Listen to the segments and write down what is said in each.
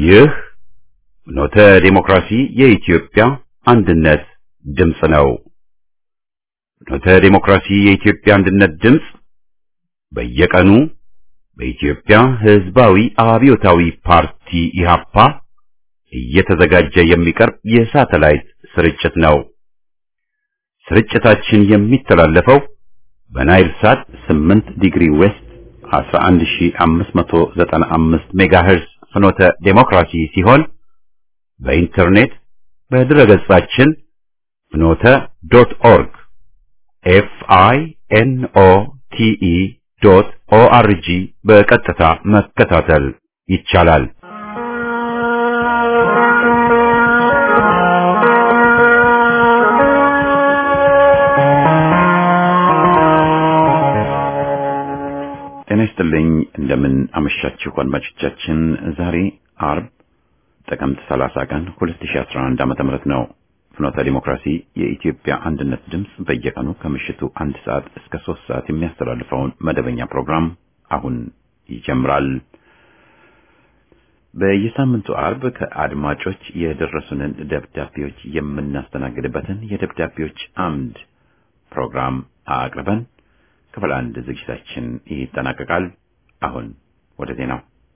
ይህ ኖተ ዴሞክራሲ የኢትዮጵያ አንድነት ድምፅ ነው። ኖተ ዴሞክራሲ የኢትዮጵያ አንድነት ድምፅ በየቀኑ በኢትዮጵያ ሕዝባዊ አብዮታዊ ፓርቲ ኢህአፓ እየተዘጋጀ የሚቀርብ የሳተላይት ስርጭት ነው። ስርጭታችን የሚተላለፈው በናይል ሳት 8 ዲግሪ ዌስት 11595 ሜጋሄርዝ ፍኖተ ዴሞክራሲ ሲሆን በኢንተርኔት በድረገጻችን ፍኖተ ዶት ኦርግ ኤፍ አይ ኤን ኦ ቲ ኢ ዶት ኦ አር ጂ በቀጥታ መከታተል ይቻላል። ጤና ይስጥልኝ። እንደምን አመሻችሁ አድማጮቻችን። ዛሬ አርብ ጥቅምት 30 ቀን 2011 ዓመተ ምህረት ነው። ፍኖተ ዲሞክራሲ የኢትዮጵያ አንድነት ድምፅ በየቀኑ ከምሽቱ አንድ ሰዓት እስከ ሶስት ሰዓት የሚያስተላልፈውን መደበኛ ፕሮግራም አሁን ይጀምራል። በየሳምንቱ አርብ ከአድማጮች የደረሱንን ደብዳቤዎች የምናስተናግድበትን የደብዳቤዎች አምድ ፕሮግራም አቅርበን ክፍል አንድ ዝግጅታችን ይጠናቀቃል። አሁን ወደ ዜናው።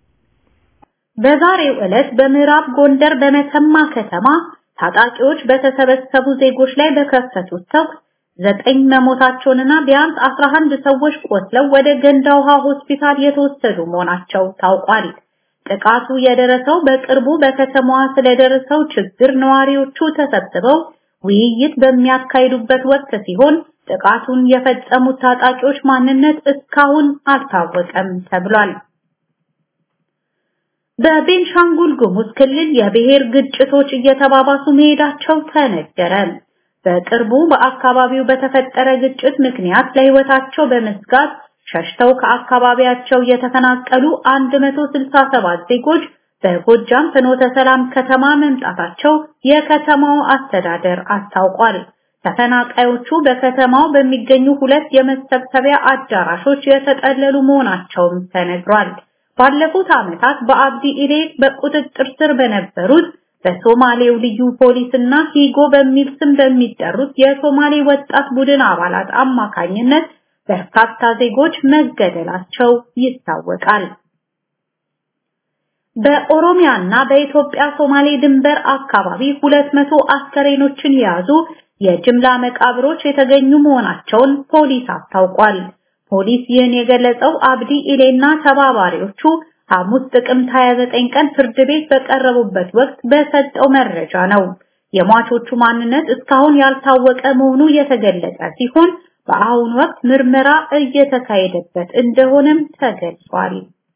በዛሬው ዕለት በምዕራብ ጎንደር በመተማ ከተማ ታጣቂዎች በተሰበሰቡ ዜጎች ላይ በከፈቱት ተኩስ ዘጠኝ መሞታቸውንና ቢያንስ 11 ሰዎች ቆስለው ወደ ገንዳ ውሃ ሆስፒታል የተወሰዱ መሆናቸው ታውቋል። ጥቃቱ የደረሰው በቅርቡ በከተማዋ ስለደረሰው ችግር ነዋሪዎቹ ተሰብስበው ውይይት በሚያካሂዱበት ወቅት ሲሆን ጥቃቱን የፈጸሙት ታጣቂዎች ማንነት እስካሁን አልታወቀም ተብሏል። በቤንሻንጉል ጉሙዝ ክልል የብሔር ግጭቶች እየተባባሱ መሄዳቸው ተነገረ። በቅርቡ በአካባቢው በተፈጠረ ግጭት ምክንያት ለሕይወታቸው በመስጋት ሸሽተው ከአካባቢያቸው የተፈናቀሉ 167 ዜጎች በጎጃም ፍኖተ ሰላም ከተማ መምጣታቸው የከተማው አስተዳደር አስታውቋል። ተፈናቃዮቹ በከተማው በሚገኙ ሁለት የመሰብሰቢያ አዳራሾች የተጠለሉ መሆናቸውም ተነግሯል። ባለፉት ዓመታት በአብዲ ኢሌ በቁጥጥር ስር በነበሩት በሶማሌው ልዩ ፖሊስና ሂጎ በሚል ስም በሚጠሩት የሶማሌ ወጣት ቡድን አባላት አማካኝነት በርካታ ዜጎች መገደላቸው ይታወቃል። በኦሮሚያና በኢትዮጵያ ሶማሌ ድንበር አካባቢ 200 አስከሬኖችን የያዙ የጅምላ መቃብሮች የተገኙ መሆናቸውን ፖሊስ አስታውቋል። ፖሊስ ይህን የገለጸው አብዲ ኢሌና ተባባሪዎቹ ሐሙስ ጥቅምት 29 ቀን ፍርድ ቤት በቀረቡበት ወቅት በሰጠው መረጃ ነው። የሟቾቹ ማንነት እስካሁን ያልታወቀ መሆኑ የተገለጸ ሲሆን በአሁኑ ወቅት ምርመራ እየተካሄደበት እንደሆነም ተገልጿል።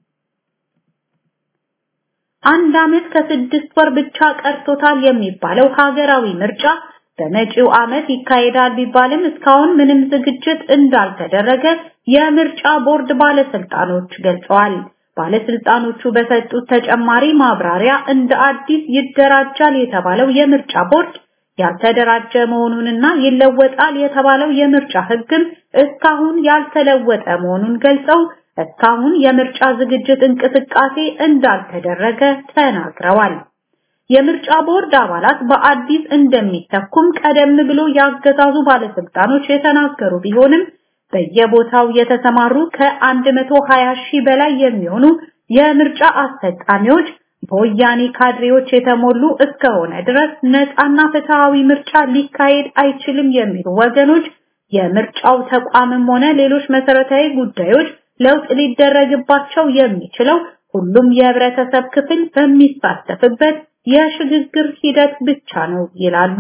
አንድ ዓመት ከስድስት ወር ብቻ ቀርቶታል የሚባለው ሀገራዊ ምርጫ በመጪው ዓመት ይካሄዳል ቢባልም እስካሁን ምንም ዝግጅት እንዳልተደረገ የምርጫ ቦርድ ባለስልጣኖች ገልጸዋል። ባለስልጣኖቹ በሰጡት ተጨማሪ ማብራሪያ እንደ አዲስ ይደራጃል የተባለው የምርጫ ቦርድ ያልተደራጀ መሆኑንና ይለወጣል የተባለው የምርጫ ሕግም እስካሁን ያልተለወጠ መሆኑን ገልጸው እስካሁን የምርጫ ዝግጅት እንቅስቃሴ እንዳልተደረገ ተናግረዋል። የምርጫ ቦርድ አባላት በአዲስ እንደሚተኩም ቀደም ብሎ ያገዛዙ ባለስልጣኖች የተናገሩ ቢሆንም በየቦታው የተሰማሩ ከ120 ሺህ በላይ የሚሆኑ የምርጫ አስፈጻሚዎች በወያኔ ካድሬዎች የተሞሉ እስከሆነ ድረስ ነፃና ፍትሃዊ ምርጫ ሊካሄድ አይችልም የሚሉ ወገኖች የምርጫው ተቋምም ሆነ ሌሎች መሰረታዊ ጉዳዮች ለውጥ ሊደረግባቸው የሚችለው ሁሉም የህብረተሰብ ክፍል በሚሳተፍበት የሽግግር ሂደት ብቻ ነው ይላሉ።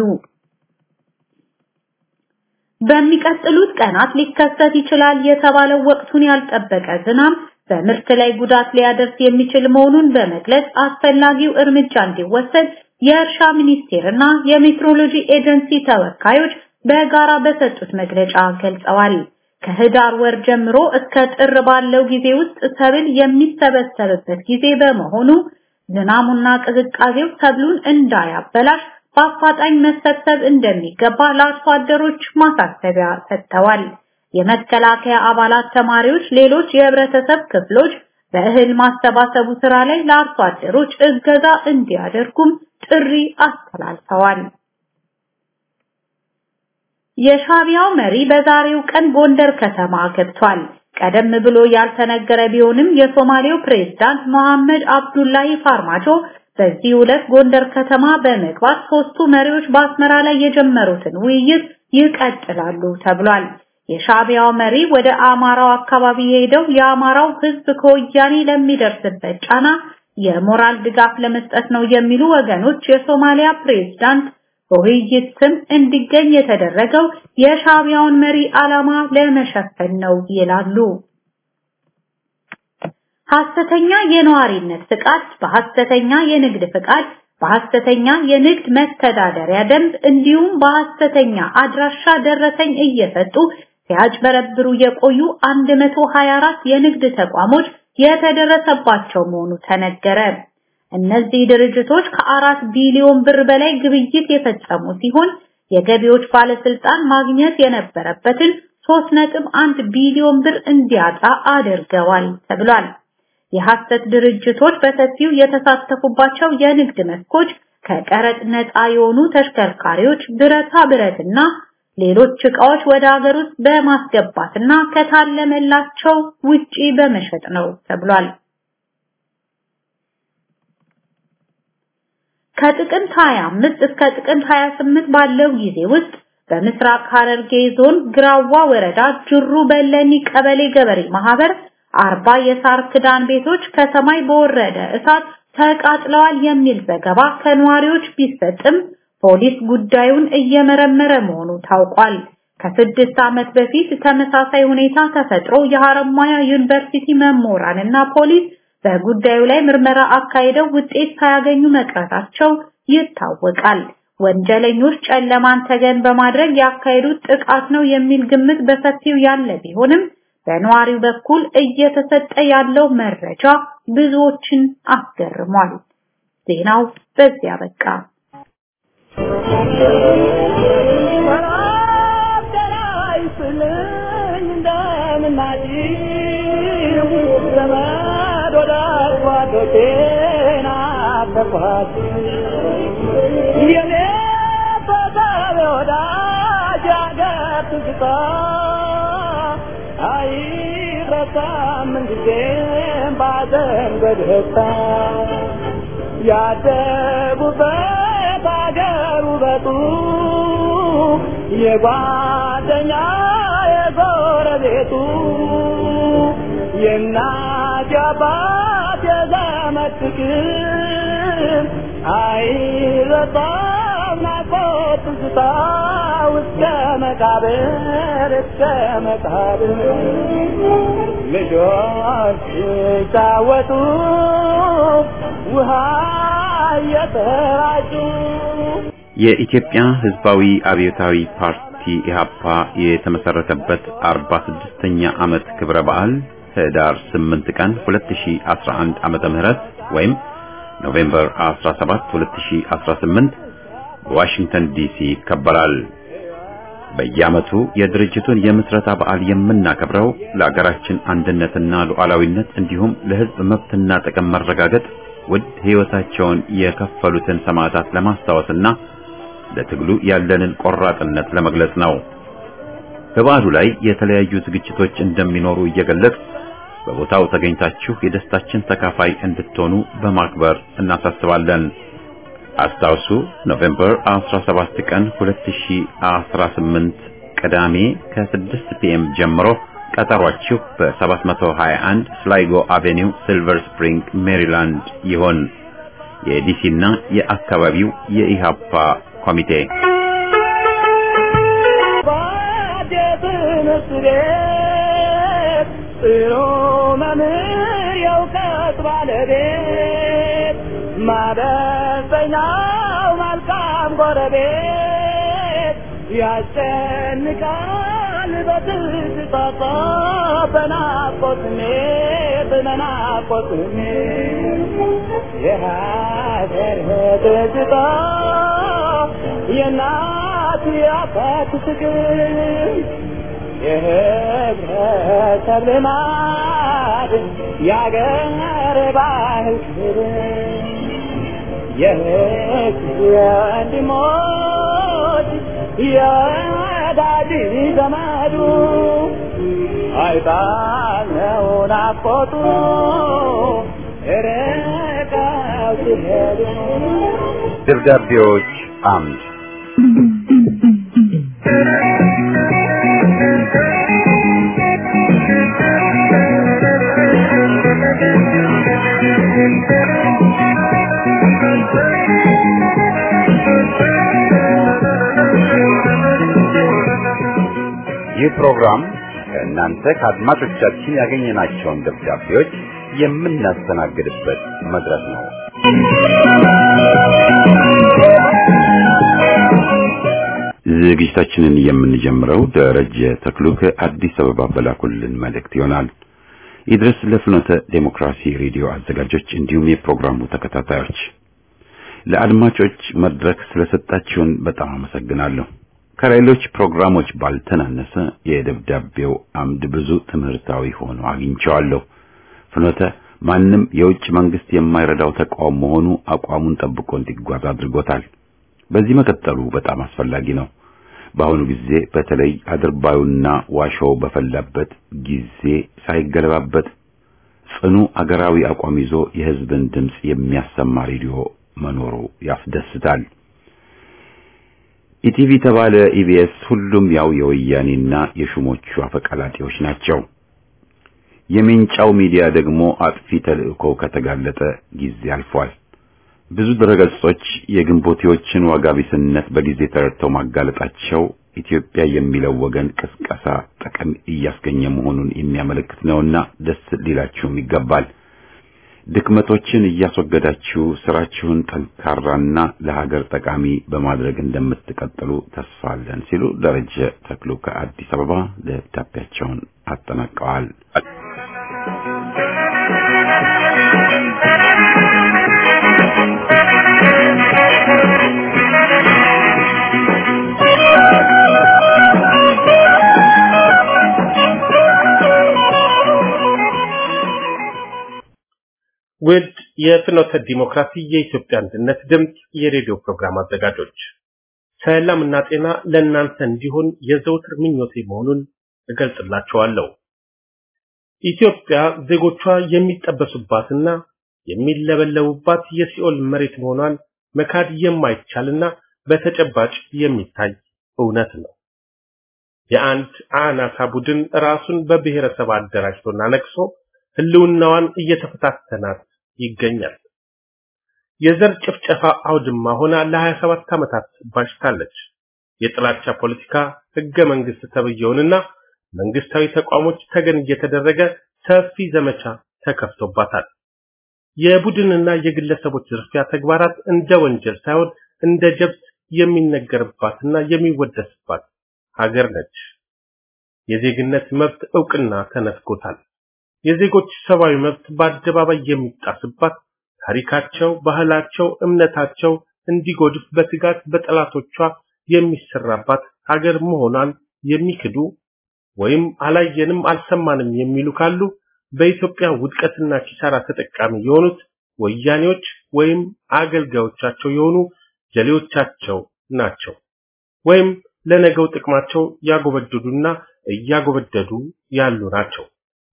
በሚቀጥሉት ቀናት ሊከሰት ይችላል የተባለው ወቅቱን ያልጠበቀ ዝናብ በምርት ላይ ጉዳት ሊያደርስ የሚችል መሆኑን በመግለጽ አስፈላጊው እርምጃ እንዲወሰድ የእርሻ ሚኒስቴርና የሜትሮሎጂ ኤጀንሲ ተወካዮች በጋራ በሰጡት መግለጫ ገልጸዋል። ከህዳር ወር ጀምሮ እስከ ጥር ባለው ጊዜ ውስጥ ሰብል የሚሰበሰብበት ጊዜ በመሆኑ ዝናሙና ቅዝቃዜው ሰብሉን እንዳያበላሽ በአፋጣኝ መሰብሰብ እንደሚገባ ለአርሶ አደሮች ማሳሰቢያ ሰጥተዋል። የመከላከያ አባላት፣ ተማሪዎች፣ ሌሎች የህብረተሰብ ክፍሎች በእህል ማሰባሰቡ ስራ ላይ ለአርሶ አደሮች እገዛ እንዲያደርጉም ጥሪ አስተላልፈዋል። የሻቢያው መሪ በዛሬው ቀን ጎንደር ከተማ ገብቷል። ቀደም ብሎ ያልተነገረ ቢሆንም የሶማሌው ፕሬዝዳንት መሐመድ አብዱላሂ ፋርማጆ በዚህ ዕለት ጎንደር ከተማ በመግባት ሶስቱ መሪዎች በአስመራ ላይ የጀመሩትን ውይይት ይቀጥላሉ ተብሏል። የሻቢያው መሪ ወደ አማራው አካባቢ ሄደው የአማራው ሕዝብ ከወያኔ ለሚደርስበት ጫና የሞራል ድጋፍ ለመስጠት ነው የሚሉ ወገኖች የሶማሊያ ፕሬዝዳንት በውይይት ስም እንዲገኝ የተደረገው የሻቢያውን መሪ ዓላማ ለመሸፈን ነው ይላሉ። ሐሰተኛ የነዋሪነት ፍቃድ፣ በሐሰተኛ የንግድ ፍቃድ፣ በሐሰተኛ የንግድ መተዳደሪያ ደንብ እንዲሁም በሐሰተኛ አድራሻ ደረሰኝ እየሰጡ ሲያጭበረብሩ የቆዩ 124 የንግድ ተቋሞች የተደረሰባቸው መሆኑ ተነገረ። እነዚህ ድርጅቶች ከአራት ቢሊዮን ብር በላይ ግብይት የፈጸሙ ሲሆን የገቢዎች ባለስልጣን ማግኘት የነበረበትን 3.1 ቢሊዮን ብር እንዲያጣ አድርገዋል ተብሏል። የሐሰት ድርጅቶች በሰፊው የተሳተፉባቸው የንግድ መስኮች ከቀረጥ ነፃ የሆኑ ተሽከርካሪዎች፣ ብረታ ብረትና ሌሎች ዕቃዎች ወደ ሀገር ውስጥ በማስገባትና ከታለመላቸው ውጪ በመሸጥ ነው ተብሏል። ከጥቅምት 25 እስከ ጥቅምት 28 ባለው ጊዜ ውስጥ በምስራቅ ሐረርጌ ዞን ግራዋ ወረዳ ጅሩ በለኒ ቀበሌ ገበሬ ማህበር አርባ የሳር ክዳን ቤቶች ከሰማይ በወረደ እሳት ተቃጥለዋል የሚል ዘገባ ከነዋሪዎች ቢሰጥም ፖሊስ ጉዳዩን እየመረመረ መሆኑ ታውቋል። ከስድስት ዓመት በፊት ተመሳሳይ ሁኔታ ተፈጥሮ የሐረማያ ዩኒቨርሲቲ መምህራንና ፖሊስ በጉዳዩ ላይ ምርመራ አካሂደው ውጤት ሳያገኙ መቅረታቸው ይታወቃል። ወንጀለኞች ጨለማን ተገን በማድረግ ያካሄዱት ጥቃት ነው የሚል ግምት በሰፊው ያለ ቢሆንም በነዋሪው በኩል እየተሰጠ ያለው መረጃ ብዙዎችን አስገርሟል። ዜናው በዚያ በቃ። ያደጉበት አገር ውበቱ የጓደኛ የጎረቤቱ የእናት የአባት የዘመድ ፍቅር አይረሳም ናፍቆት ትዝታ እስከ መቃብር እስከ መቃብር ልጆች ሲጫወቱ ውሃ እየተራጩ የኢትዮጵያ ሕዝባዊ አብዮታዊ ፓርቲ ኢህአፓ የተመሰረተበት 46ኛ ዓመት ክብረ በዓል ህዳር 8 ቀን 2011 ዓመተ ምህረት ወይም ኖቬምበር 17 2018 በዋሽንግተን ዲሲ ይከበራል። በየዓመቱ የድርጅቱን የምስረታ በዓል የምናከብረው ለአገራችን አንድነትና ሉዓላዊነት እንዲሁም ለሕዝብ መብትና ጥቅም መረጋገጥ ውድ ሕይወታቸውን የከፈሉትን ሰማዕታት ለማስታወስና ለትግሉ ያለንን ቆራጥነት ለመግለጽ ነው። በበዓሉ ላይ የተለያዩ ዝግጅቶች እንደሚኖሩ እየገለጽ በቦታው ተገኝታችሁ የደስታችን ተካፋይ እንድትሆኑ በማክበር እናሳስባለን። አስታውሱ ኖቬምበር 17 ቀን 2018 ቅዳሜ ከ6 ፒኤም ጀምሮ ቀጠሯችሁ በ721 ስላይጎ አቬኒው ሲልቨር ስፕሪንግ ሜሪላንድ ይሆን። የዲሲና የአካባቢው የኢሃፓ ኮሚቴ ጥሩ መምህር የእውቀት ባለቤት ማበሰኛው መልካም ጎረቤት ያስጨንቃል በትዝታ በናፍቆት ስሜት በናፍቆት ስሜት የሀገር ትዝታ የእናት የአባት ፍቅር የህብረተሰብ ልማድ የአገር ባህል ክብር የህዝብ ወንድሞች የወዳጅ ዘመዱ አይጣለው ናፍቆቱ ርቀው ሲሄዱ ደብዳቤዎች አምድ ይህ ፕሮግራም ከእናንተ ከአድማጮቻችን ያገኘናቸውን ደብዳቤዎች የምናስተናግድበት መድረክ ነው። ዝግጅታችንን የምንጀምረው ደረጀ ተክሉ ከአዲስ አበባ በላኩልን መልእክት ይሆናል። ይድረስ ለፍኖተ ዴሞክራሲ ሬዲዮ አዘጋጆች እንዲሁም የፕሮግራሙ ተከታታዮች ለአድማጮች መድረክ ስለሰጣችሁን በጣም አመሰግናለሁ። ከሌሎች ፕሮግራሞች ባልተናነሰ የደብዳቤው አምድ ብዙ ትምህርታዊ ሆኖ አግኝቼዋለሁ። ፍኖተ ማንም የውጭ መንግስት የማይረዳው ተቋም መሆኑ አቋሙን ጠብቆ እንዲጓዝ አድርጎታል። በዚህ መቀጠሉ በጣም አስፈላጊ ነው። በአሁኑ ጊዜ በተለይ አድርባዩና ዋሻው በፈላበት ጊዜ ሳይገለባበት ጽኑ አገራዊ አቋም ይዞ የህዝብን ድምጽ የሚያሰማ ሬዲዮ መኖሩ ያስደስታል። ኢቲቪ ተባለ ኢቢኤስ ሁሉም ያው የወያኔና የሹሞቹ አፈቀላጤዎች ናቸው። የሜንጫው ሚዲያ ደግሞ አጥፊ ተልእኮ ከተጋለጠ ጊዜ አልፏል። ብዙ ድረገጾች የግንቦቴዎችን ዋጋ ቢስነት በጊዜ ተረድተው ማጋለጣቸው ኢትዮጵያ የሚለው ወገን ቅስቀሳ ጥቅም እያስገኘ መሆኑን የሚያመለክት ነውና ደስ ሊላችሁም ይገባል። ድክመቶችን እያስወገዳችሁ ስራችሁን ጠንካራና ለሀገር ጠቃሚ በማድረግ እንደምትቀጥሉ ተስፋ አለን ሲሉ ደረጀ ተክሉ ከአዲስ አበባ ደብዳቤያቸውን አጠናቀዋል። ውድ የፍኖተ ዲሞክራሲ የኢትዮጵያ አንድነት ድምፅ የሬዲዮ ፕሮግራም አዘጋጆች ሰላምና ጤና ለእናንተ እንዲሆን የዘውትር ምኞቴ መሆኑን እገልጽላችኋለሁ። ኢትዮጵያ ዜጎቿ የሚጠበሱባትና የሚለበለቡባት የሲኦል መሬት መሆኗን መካድ የማይቻልና በተጨባጭ የሚታይ እውነት ነው። የአንድ አናሳ ቡድን ራሱን በብሔረሰብ አደራጅቶና ነቅሶ ህልውናዋን እየተፈታተናት ይገኛል። የዘር ጭፍጨፋ አውድማ ሆና ለ27 ዓመታት ባሽታለች። የጥላቻ ፖለቲካ ህገ መንግስት ተብየውንና መንግስታዊ ተቋሞች ተገን እየተደረገ ሰፊ ዘመቻ ተከፍቶባታል። የቡድንና የግለሰቦች ዝርፊያ ተግባራት እንደ ወንጀል ሳይሆን እንደ ጀብት የሚነገርባትና የሚወደስባት ሀገር ነች። የዜግነት መብት እውቅና ተነፍጎታል። የዜጎች ሰብአዊ መብት በአደባባይ የሚጣስባት ታሪካቸው፣ ባህላቸው፣ እምነታቸው እንዲጎድፍ በትጋት በጠላቶቿ የሚሰራባት ሀገር መሆኗን የሚክዱ ወይም አላየንም አልሰማንም የሚሉ ካሉ በኢትዮጵያ ውድቀትና ኪሳራ ተጠቃሚ የሆኑት ወያኔዎች ወይም አገልጋዮቻቸው የሆኑ ጀሌዎቻቸው ናቸው። ወይም ለነገው ጥቅማቸው ያጎበደዱና እያጎበደዱ ያሉ ናቸው።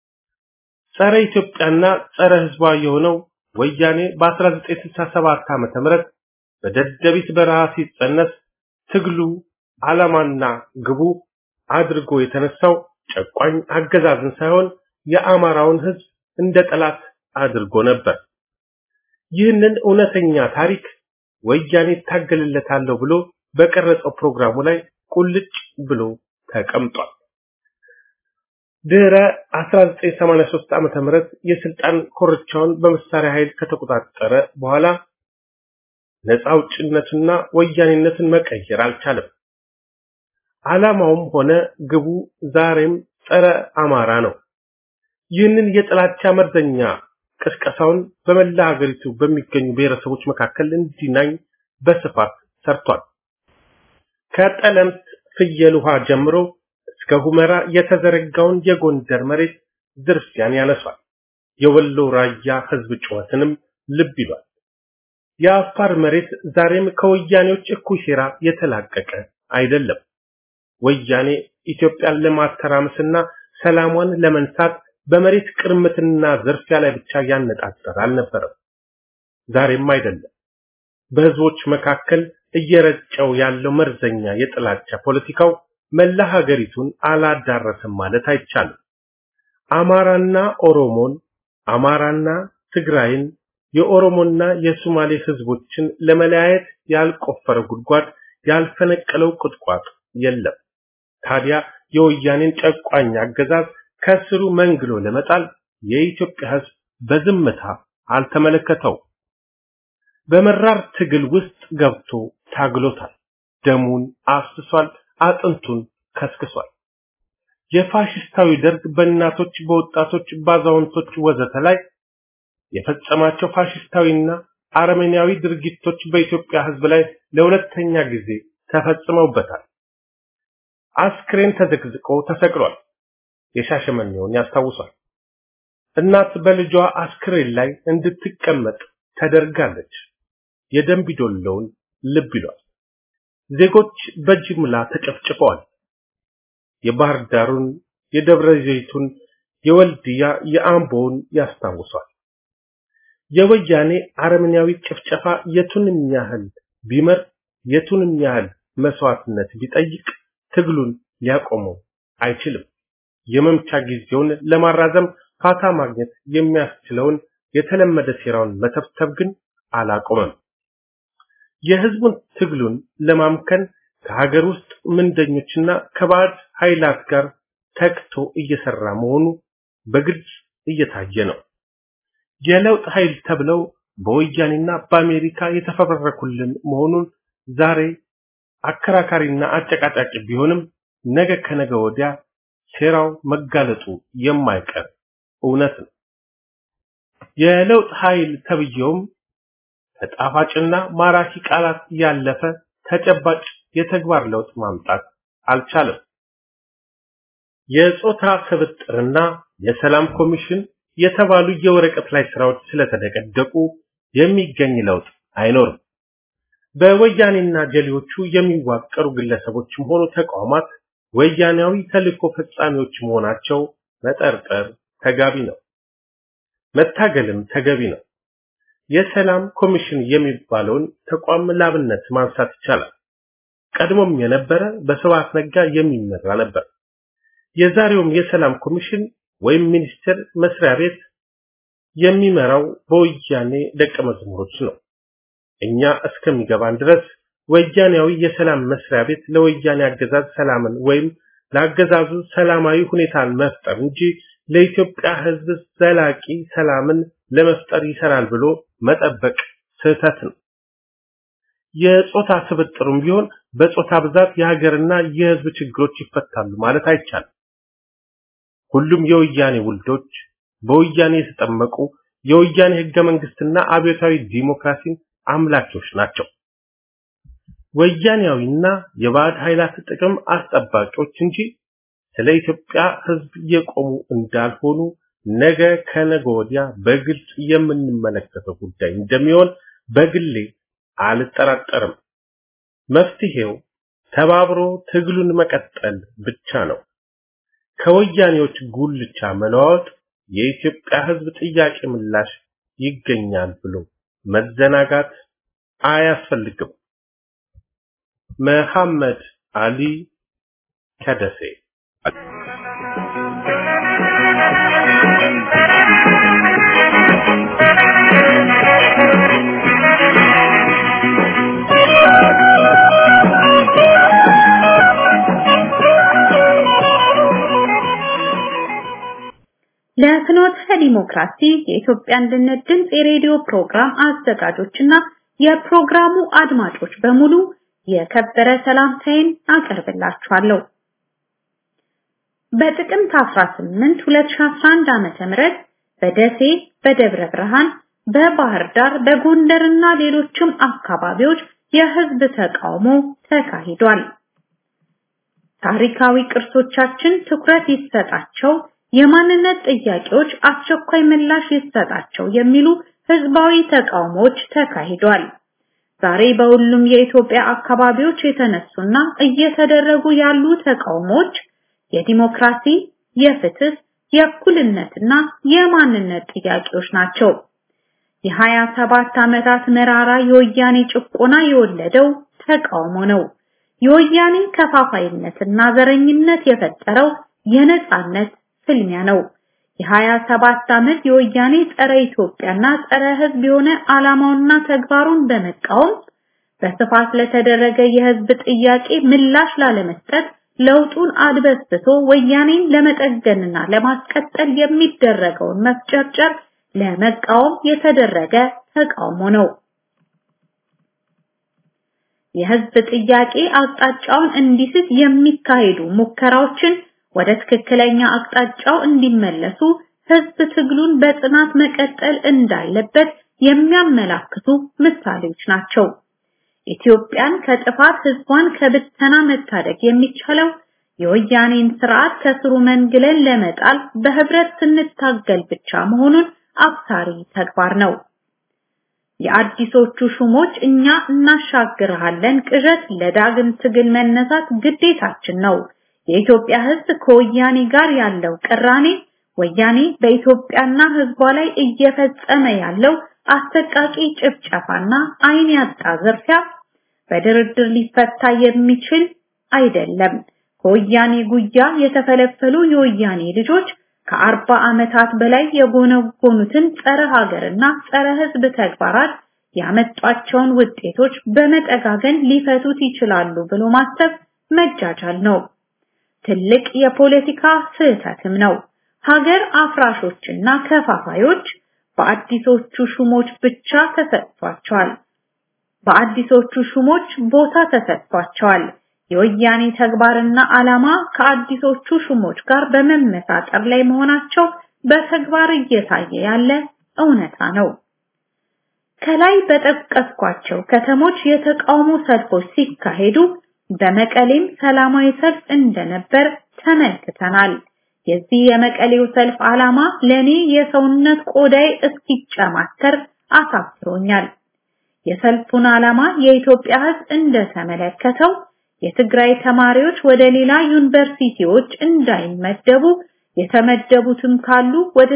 ጸረ ኢትዮጵያና ጸረ ህዝቧ የሆነው ወያኔ በ1967 ዓመተ ምህረት በደደቢት በረሃ ሲጸነስ ትግሉ ዓላማና ግቡ አድርጎ የተነሳው ጨቋኝ አገዛዝን ሳይሆን የአማራውን ህዝብ እንደ ጠላት አድርጎ ነበር። ይህንን እውነተኛ ታሪክ ወያኔ ታገልለታለሁ ብሎ በቀረጸው ፕሮግራሙ ላይ ቁልጭ ብሎ ተቀምጧል። ድህረ 1983 ዓመተ ምህረት የስልጣን ኮርቻውን በመሳሪያ ኃይል ከተቆጣጠረ በኋላ ነፃ አውጭነትና ወያኔነትን መቀየር አልቻለም። ዓላማውም ሆነ ግቡ ዛሬም ጸረ አማራ ነው። ይህንን የጥላቻ መርዘኛ ቅስቀሳውን በመላ ሀገሪቱ በሚገኙ ብሔረሰቦች መካከል እንዲናኝ በስፋት ሰርቷል። ከጠለምት ፍየል ውሃ ጀምሮ እስከ ሁመራ የተዘረጋውን የጎንደር መሬት ዝርፊያን ያነሷል። የወሎ ራያ ህዝብ ጩኸትንም ልብ ይሏል። የአፋር መሬት ዛሬም ከወያኔዎች እኩይ ሴራ የተላቀቀ አይደለም። ወያኔ ኢትዮጵያን ለማተራመስና ሰላሟን ለመንሳት በመሬት ቅርምትና ዝርፊያ ላይ ብቻ ያነጣጠረ አልነበረም። ዛሬም አይደለም። በህዝቦች መካከል እየረጨው ያለው መርዘኛ የጥላቻ ፖለቲካው መላ ሀገሪቱን አላዳረሰም ማለት አይቻልም። አማራና ኦሮሞን፣ አማራና ትግራይን፣ የኦሮሞና የሶማሌ ህዝቦችን ለመለያየት ያልቆፈረ ጉድጓድ ያልፈነቀለው ቁጥቋጥ የለም። ታዲያ የወያኔን ጨቋኝ አገዛዝ ከስሩ መንግሎ ለመጣል የኢትዮጵያ ህዝብ በዝምታ አልተመለከተው። በመራር ትግል ውስጥ ገብቶ ታግሎታል። ደሙን አፍስሷል፣ አጥንቱን ከስክሷል። የፋሽስታዊ ደርግ በእናቶች፣ በወጣቶች፣ ባዛውንቶች ወዘተ ላይ የፈጸማቸው ፋሽስታዊና አረመኔያዊ ድርጊቶች በኢትዮጵያ ህዝብ ላይ ለሁለተኛ ጊዜ ተፈጽመውበታል። አስክሬን ተዘግዝቆ ተሰቅሏል። የሻሸመኔውን ያስታውሷል። እናት በልጇ አስክሬን ላይ እንድትቀመጥ ተደርጋለች። የደንቢ ዶሎውን ልብ ይሏል። ዜጎች በጅምላ ተጨፍጭፈዋል። የባህር ዳሩን፣ የደብረ ዘይቱን፣ የወልድያ፣ የአምቦውን ያስታውሷል። የወያኔ አረመኔያዊ ጭፍጨፋ የቱንም ያህል ቢመር የቱንም ያህል መስዋዕትነት ቢጠይቅ ትግሉን ሊያቆመው አይችልም። የመምቻ ጊዜውን ለማራዘም ፋታ ማግኘት የሚያስችለውን የተለመደ ሴራውን መተብተብ ግን አላቆመም። የህዝቡን ትግሉን ለማምከን ከሀገር ውስጥ ምንደኞችና ከባዕድ ኃይላት ጋር ተክቶ እየሰራ መሆኑ በግልጽ እየታየ ነው። የለውጥ ኃይል ተብለው በወያኔና በአሜሪካ የተፈበረኩልን መሆኑን ዛሬ አከራካሪና አጨቃጫቂ ቢሆንም ነገ ከነገ ወዲያ ሴራው መጋለጡ የማይቀር እውነት ነው። የለውጥ ኃይል ተብየውም ተጣፋጭና ማራኪ ቃላት ያለፈ ተጨባጭ የተግባር ለውጥ ማምጣት አልቻለም። የጾታ ስብጥርና የሰላም ኮሚሽን የተባሉ የወረቀት ላይ ስራዎች ስለተደቀደቁ የሚገኝ ለውጥ አይኖርም። በወያኔና ጀሌዎቹ የሚዋቀሩ ግለሰቦችም ሆኑ ተቋማት ወያኔያዊ ተልእኮ ፈጻሚዎች መሆናቸው መጠርጠር ተጋቢ ነው። መታገልም ተገቢ ነው። የሰላም ኮሚሽን የሚባለውን ተቋም ላብነት ማንሳት ይቻላል። ቀድሞም የነበረ በስብሐት ነጋ የሚመራ ነበር። የዛሬውም የሰላም ኮሚሽን ወይም ሚኒስቴር መስሪያ ቤት የሚመራው በወያኔ ደቀ መዝሙሮች ነው። እኛ እስከሚገባን ድረስ ወያኔያዊ የሰላም መስሪያ ቤት ለወያኔ አገዛዝ ሰላምን ወይም ለአገዛዙ ሰላማዊ ሁኔታን መፍጠር እንጂ ለኢትዮጵያ ሕዝብ ዘላቂ ሰላምን ለመፍጠር ይሰራል ብሎ መጠበቅ ስህተት ነው። የጾታ ስብጥሩም ቢሆን በጾታ ብዛት የሀገርና የሕዝብ ችግሮች ይፈታሉ ማለት አይቻልም። ሁሉም የወያኔ ውልዶች በወያኔ የተጠመቁ የወያኔ ህገ መንግስትና አብዮታዊ ዲሞክራሲን አምላኪዎች ናቸው። ወያኔያዊና የባዕድ ኃይላት ጥቅም አስጠባቂዎች እንጂ ስለ ኢትዮጵያ ህዝብ የቆሙ እንዳልሆኑ ነገ ከነገ ወዲያ በግልጽ የምንመለከተው ጉዳይ እንደሚሆን በግሌ አልጠራጠርም። መፍትሄው ተባብሮ ትግሉን መቀጠል ብቻ ነው። ከወያኔዎች ጉልቻ መለዋወጥ የኢትዮጵያ ህዝብ ጥያቄ ምላሽ ይገኛል ብሎ መዘናጋት አያስፈልግም። መሐመድ አሊ ከደሴ ለፍኖተ ዲሞክራሲ የኢትዮጵያ አንድነት ድምፅ የሬዲዮ ፕሮግራም አዘጋጆችና የፕሮግራሙ አድማጮች በሙሉ የከበረ ሰላምታዬን አቀርብላችኋለሁ። በጥቅምት 18 2011 ዓመተ ምህረት በደሴ፣ በደብረ ብርሃን፣ በባህር ዳር፣ በጎንደርና ሌሎችም አካባቢዎች የህዝብ ተቃውሞ ተካሂዷል። ታሪካዊ ቅርሶቻችን ትኩረት ይሰጣቸው፣ የማንነት ጥያቄዎች አስቸኳይ ምላሽ ይሰጣቸው የሚሉ ህዝባዊ ተቃውሞዎች ተካሂዷል። ዛሬ በሁሉም የኢትዮጵያ አካባቢዎች የተነሱና እየተደረጉ ያሉ ተቃውሞዎች የዲሞክራሲ፣ የፍትህ፣ የእኩልነትና የማንነት ጥያቄዎች ናቸው። የሀያ ሰባት ዓመታት መራራ የወያኔ ጭቆና የወለደው ተቃውሞ ነው። የወያኔ ከፋፋይነትና ዘረኝነት የፈጠረው የነጻነት ፍልሚያ ነው። የሀያ ሰባት ዓመት የወያኔ ጸረ ኢትዮጵያና ጸረ ህዝብ የሆነ ዓላማውና ተግባሩን በመቃወም በስፋት ለተደረገ የህዝብ ጥያቄ ምላሽ ላለመስጠት ለውጡን አድበስብሶ ወያኔን ለመጠገንና ለማስቀጠል የሚደረገውን መፍጨርጨር ለመቃወም የተደረገ ተቃውሞ ነው። የህዝብ ጥያቄ አቅጣጫውን እንዲስት የሚካሄዱ ሙከራዎችን ወደ ትክክለኛ አቅጣጫው እንዲመለሱ ህዝብ ትግሉን በጽናት መቀጠል እንዳለበት የሚያመላክቱ ምሳሌዎች ናቸው። ኢትዮጵያን ከጥፋት ህዝቧን ከብተና መታደግ የሚቻለው የወያኔን ስርዓት ከስሩ መንግለን ለመጣል በህብረት ስንታገል ብቻ መሆኑን አብሳሪ ተግባር ነው። የአዲሶቹ ሹሞች እኛ እናሻግርሃለን ቅዠት ለዳግም ትግል መነሳት ግዴታችን ነው። የኢትዮጵያ ህዝብ ከወያኔ ጋር ያለው ቅራኔ ወያኔ በኢትዮጵያና ህዝቧ ላይ እየፈጸመ ያለው አሰቃቂ ጭፍጨፋና አይን ያጣ ዝርፊያ በድርድር ሊፈታ የሚችል አይደለም። ከወያኔ ጉያ የተፈለፈሉ የወያኔ ልጆች ከአርባ ዓመታት በላይ የጎነጎኑትን ጸረ ሀገርና ጸረ ህዝብ ተግባራት ያመጧቸውን ውጤቶች በመጠጋገን ሊፈቱት ይችላሉ ብሎ ማሰብ መጃጃል ነው። ትልቅ የፖለቲካ ስህተትም ነው። ሀገር አፍራሾችና ከፋፋዮች በአዲሶቹ ሹሞች ብቻ ተሰጥቷቸዋል። በአዲሶቹ ሹሞች ቦታ ተሰጥቷቸዋል። የወያኔ ተግባርና ዓላማ ከአዲሶቹ ሹሞች ጋር በመመሳጠር ላይ መሆናቸው በተግባር እየታየ ያለ እውነታ ነው። ከላይ በጠቀስኳቸው ከተሞች የተቃውሞ ሰልፎች ሲካሄዱ በመቀሌም ሰላማዊ ሰልፍ እንደነበር ተመልክተናል። የዚህ የመቀሌው ሰልፍ ዓላማ ለኔ የሰውነት ቆዳይ እስኪጨማተር አሳፍሮኛል። የሰልፉን ዓላማ የኢትዮጵያ ሕዝብ እንደተመለከተው የትግራይ ተማሪዎች ወደ ሌላ ዩኒቨርሲቲዎች እንዳይመደቡ የተመደቡትም ካሉ ወደ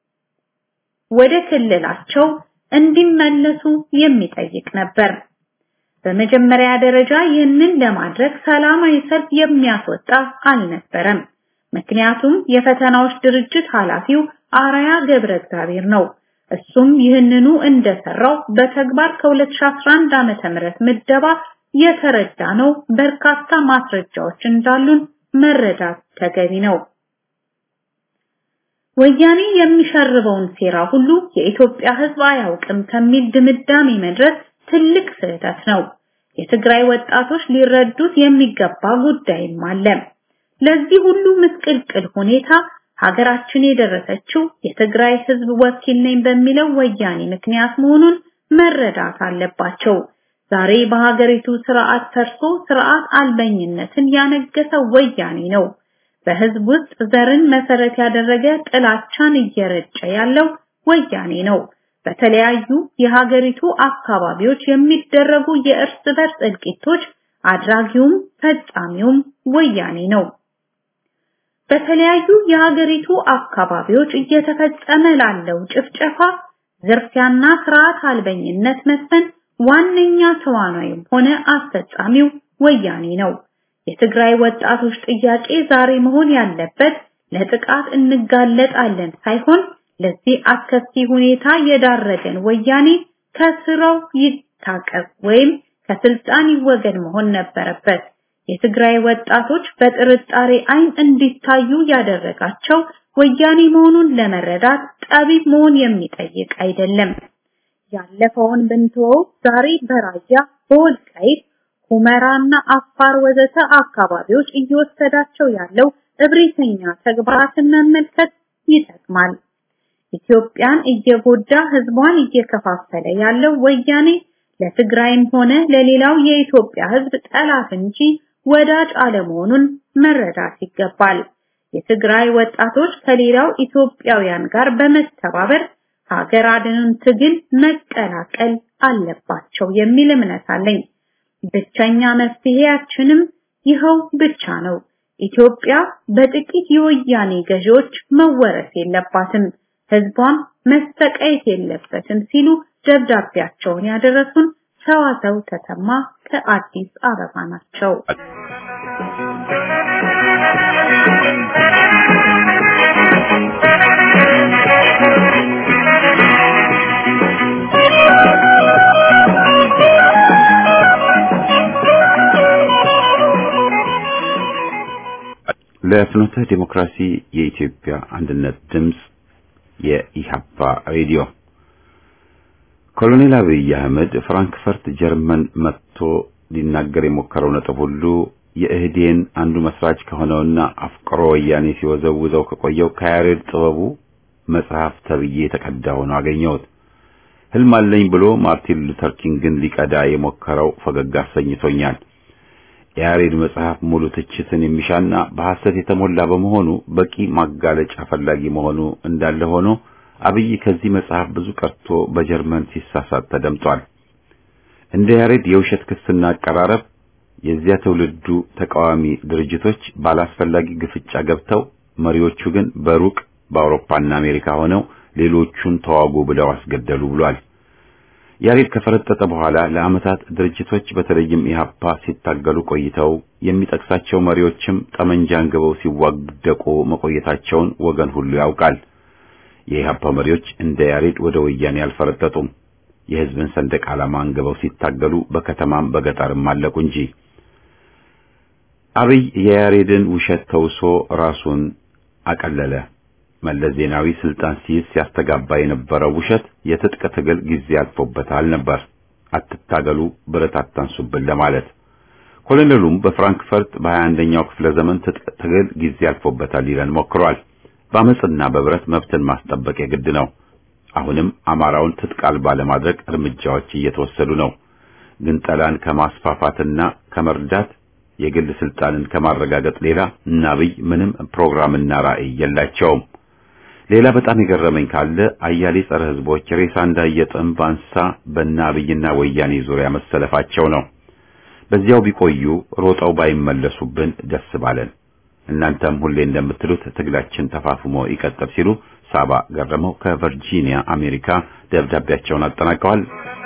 ወደ ክልላቸው እንዲመለሱ የሚጠይቅ ነበር። በመጀመሪያ ደረጃ ይህንን ለማድረግ ሰላማዊ ሰልፍ የሚያስወጣ አልነበረም። ምክንያቱም የፈተናዎች ድርጅት ኃላፊው አራያ ገብረ እግዚአብሔር ነው። እሱም ይህንኑ እንደሰራው በተግባር ከ2011 ዓመተ ምህረት ምደባ የተረዳ ነው። በርካታ ማስረጃዎች እንዳሉን መረዳት ተገቢ ነው። ወያኔ የሚሸርበውን ሴራ ሁሉ የኢትዮጵያ ሕዝብ አያውቅም ከሚል ድምዳሜ መድረስ ትልቅ ስህተት ነው። የትግራይ ወጣቶች ሊረዱት የሚገባ ጉዳይም አለ። ለዚህ ሁሉ ምስቅልቅል ሁኔታ ሀገራችን የደረሰችው የትግራይ ህዝብ ወኪል ነኝ በሚለው ወያኔ ምክንያት መሆኑን መረዳት አለባቸው። ዛሬ በሀገሪቱ ስርዓት ፈርሶ ስርዓት አልበኝነትን ያነገሰው ወያኔ ነው። በህዝብ ውስጥ ዘርን መሰረት ያደረገ ጥላቻን እየረጨ ያለው ወያኔ ነው። በተለያዩ የሀገሪቱ አካባቢዎች የሚደረጉ የእርስ በርስ እልቂቶች አድራጊውም ፈጻሚውም ወያኔ ነው። በተለያዩ የሀገሪቱ አካባቢዎች እየተፈጸመ ላለው ጭፍጨፋ፣ ዝርፊያና ስርዓት አልበኝነት መስፈን ዋነኛ ተዋናይም ሆነ አስፈጻሚው ወያኔ ነው። የትግራይ ወጣቶች ጥያቄ ዛሬ መሆን ያለበት ለጥቃት እንጋለጣለን ሳይሆን ለዚህ አስከፊ ሁኔታ የዳረገን ወያኔ ከስራው ይታቀብ ወይም ከስልጣን ይወገድ መሆን ነበረበት። የትግራይ ወጣቶች በጥርጣሬ አይን እንዲታዩ ያደረጋቸው ወያኔ መሆኑን ለመረዳት ጠቢብ መሆን የሚጠይቅ አይደለም። ያለፈውን ብንተወው ዛሬ በራያ በወልቃይት ሁመራና አፋር ወዘተ አካባቢዎች እየወሰዳቸው ያለው እብሪተኛ ተግባራትን መመልከት ይጠቅማል። ኢትዮጵያን እየጎዳ ህዝቧን እየከፋፈለ ያለው ወያኔ ለትግራይም ሆነ ለሌላው የኢትዮጵያ ህዝብ ጠላት እንጂ ወዳጅ አለመሆኑን መረዳት ይገባል። የትግራይ ወጣቶች ከሌላው ኢትዮጵያውያን ጋር በመተባበር ሀገር አድንን ትግል መቀላቀል አለባቸው የሚል እምነት አለኝ። ብቸኛ መፍትሄያችንም ይኸው ብቻ ነው። ኢትዮጵያ በጥቂት የወያኔ ገዢዎች መወረስ የለባትም፣ ህዝቧም መሰቃየት የለበትም ሲሉ ደብዳቤያቸውን ያደረሱን ሰዋሰው ተሰማ ከአዲስ አበባ ናቸው። ለፍኖተ ዲሞክራሲ የኢትዮጵያ አንድነት ድምፅ የኢሃፓ ሬዲዮ ኮሎኔል አብይ አህመድ ፍራንክፈርት ጀርመን መጥቶ ሊናገር የሞከረው ነጥብ ሁሉ የእህዴን አንዱ መስራች ከሆነውና አፍቅሮ ወያኔ ሲወዘውዘው ከቆየው ከያሬድ ጥበቡ መጽሐፍ ተብዬ የተቀዳ ሆኖ አገኘሁት። ህልም አለኝ ብሎ ማርቲን ሉተር ኪንግን ሊቀዳ የሞከረው ፈገግ አሰኝቶኛል። የያሬድ መጽሐፍ ሙሉ ትችትን የሚሻና በሐሰት የተሞላ በመሆኑ በቂ ማጋለጫ ፈላጊ መሆኑ እንዳለ ሆኖ አብይ ከዚህ መጽሐፍ ብዙ ቀርቶ በጀርመን ሲሳሳት ተደምጧል። እንደ ያሬድ የውሸት ክስና አቀራረብ የዚያ ትውልዱ ተቃዋሚ ድርጅቶች ባላስፈላጊ ግፍጫ ገብተው መሪዎቹ ግን በሩቅ በአውሮፓና አሜሪካ ሆነው ሌሎቹን ተዋጉ ብለው አስገደሉ ብሏል። ያሬድ ከፈረጠጠ በኋላ ለዓመታት ድርጅቶች በተለይም ኢህአፓ ሲታገሉ ቆይተው የሚጠቅሳቸው መሪዎችም ጠመንጃ አንግበው ሲዋደቁ መቆየታቸውን ወገን ሁሉ ያውቃል። የኢህአፓ መሪዎች እንደ ያሬድ ወደ ወያኔ አልፈረጠጡም። የህዝብን ሰንደቅ ዓላማ አንግበው ሲታገሉ በከተማም በገጠርም አለቁ እንጂ። አብይ የያሬድን ውሸት ተውሶ ራሱን አቀለለ። መለስ ዜናዊ ስልጣን ሲይዝ ሲያስተጋባ የነበረው ውሸት የትጥቅ ትግል ጊዜ አልፎበታል ነበር። አትታገሉ፣ ብረት አታንሱብን ለማለት። ኮሎኔሉም በፍራንክፈርት በሀያ አንደኛው ክፍለ ዘመን ትጥቅ ትግል ጊዜ አልፎበታል ሊለን ሞክሯል። በአመፅና በብረት መብትን ማስጠበቅ የግድ ነው። አሁንም አማራውን ትጥቅ አልባ ለማድረግ እርምጃዎች እየተወሰዱ ነው። ግንጠላን ከማስፋፋትና ከመርዳት የግል ስልጣንን ከማረጋገጥ ሌላ እነ አብይ ምንም ፕሮግራምና ራዕይ የላቸውም። ሌላ በጣም የገረመኝ ካለ አያሌ ጸረ ህዝቦች ሬሳ እንዳየ ጥንብ አንሳ በእነ አብይና ወያኔ ዙሪያ መሰለፋቸው ነው። በዚያው ቢቆዩ ሮጠው ባይመለሱብን ደስ ባለን። እናንተም ሁሌ እንደምትሉት ትግላችን ተፋፍሞ ይቀጥል ሲሉ ሳባ ገረመው ከቨርጂኒያ አሜሪካ ደብዳቤያቸውን አጠናቀዋል።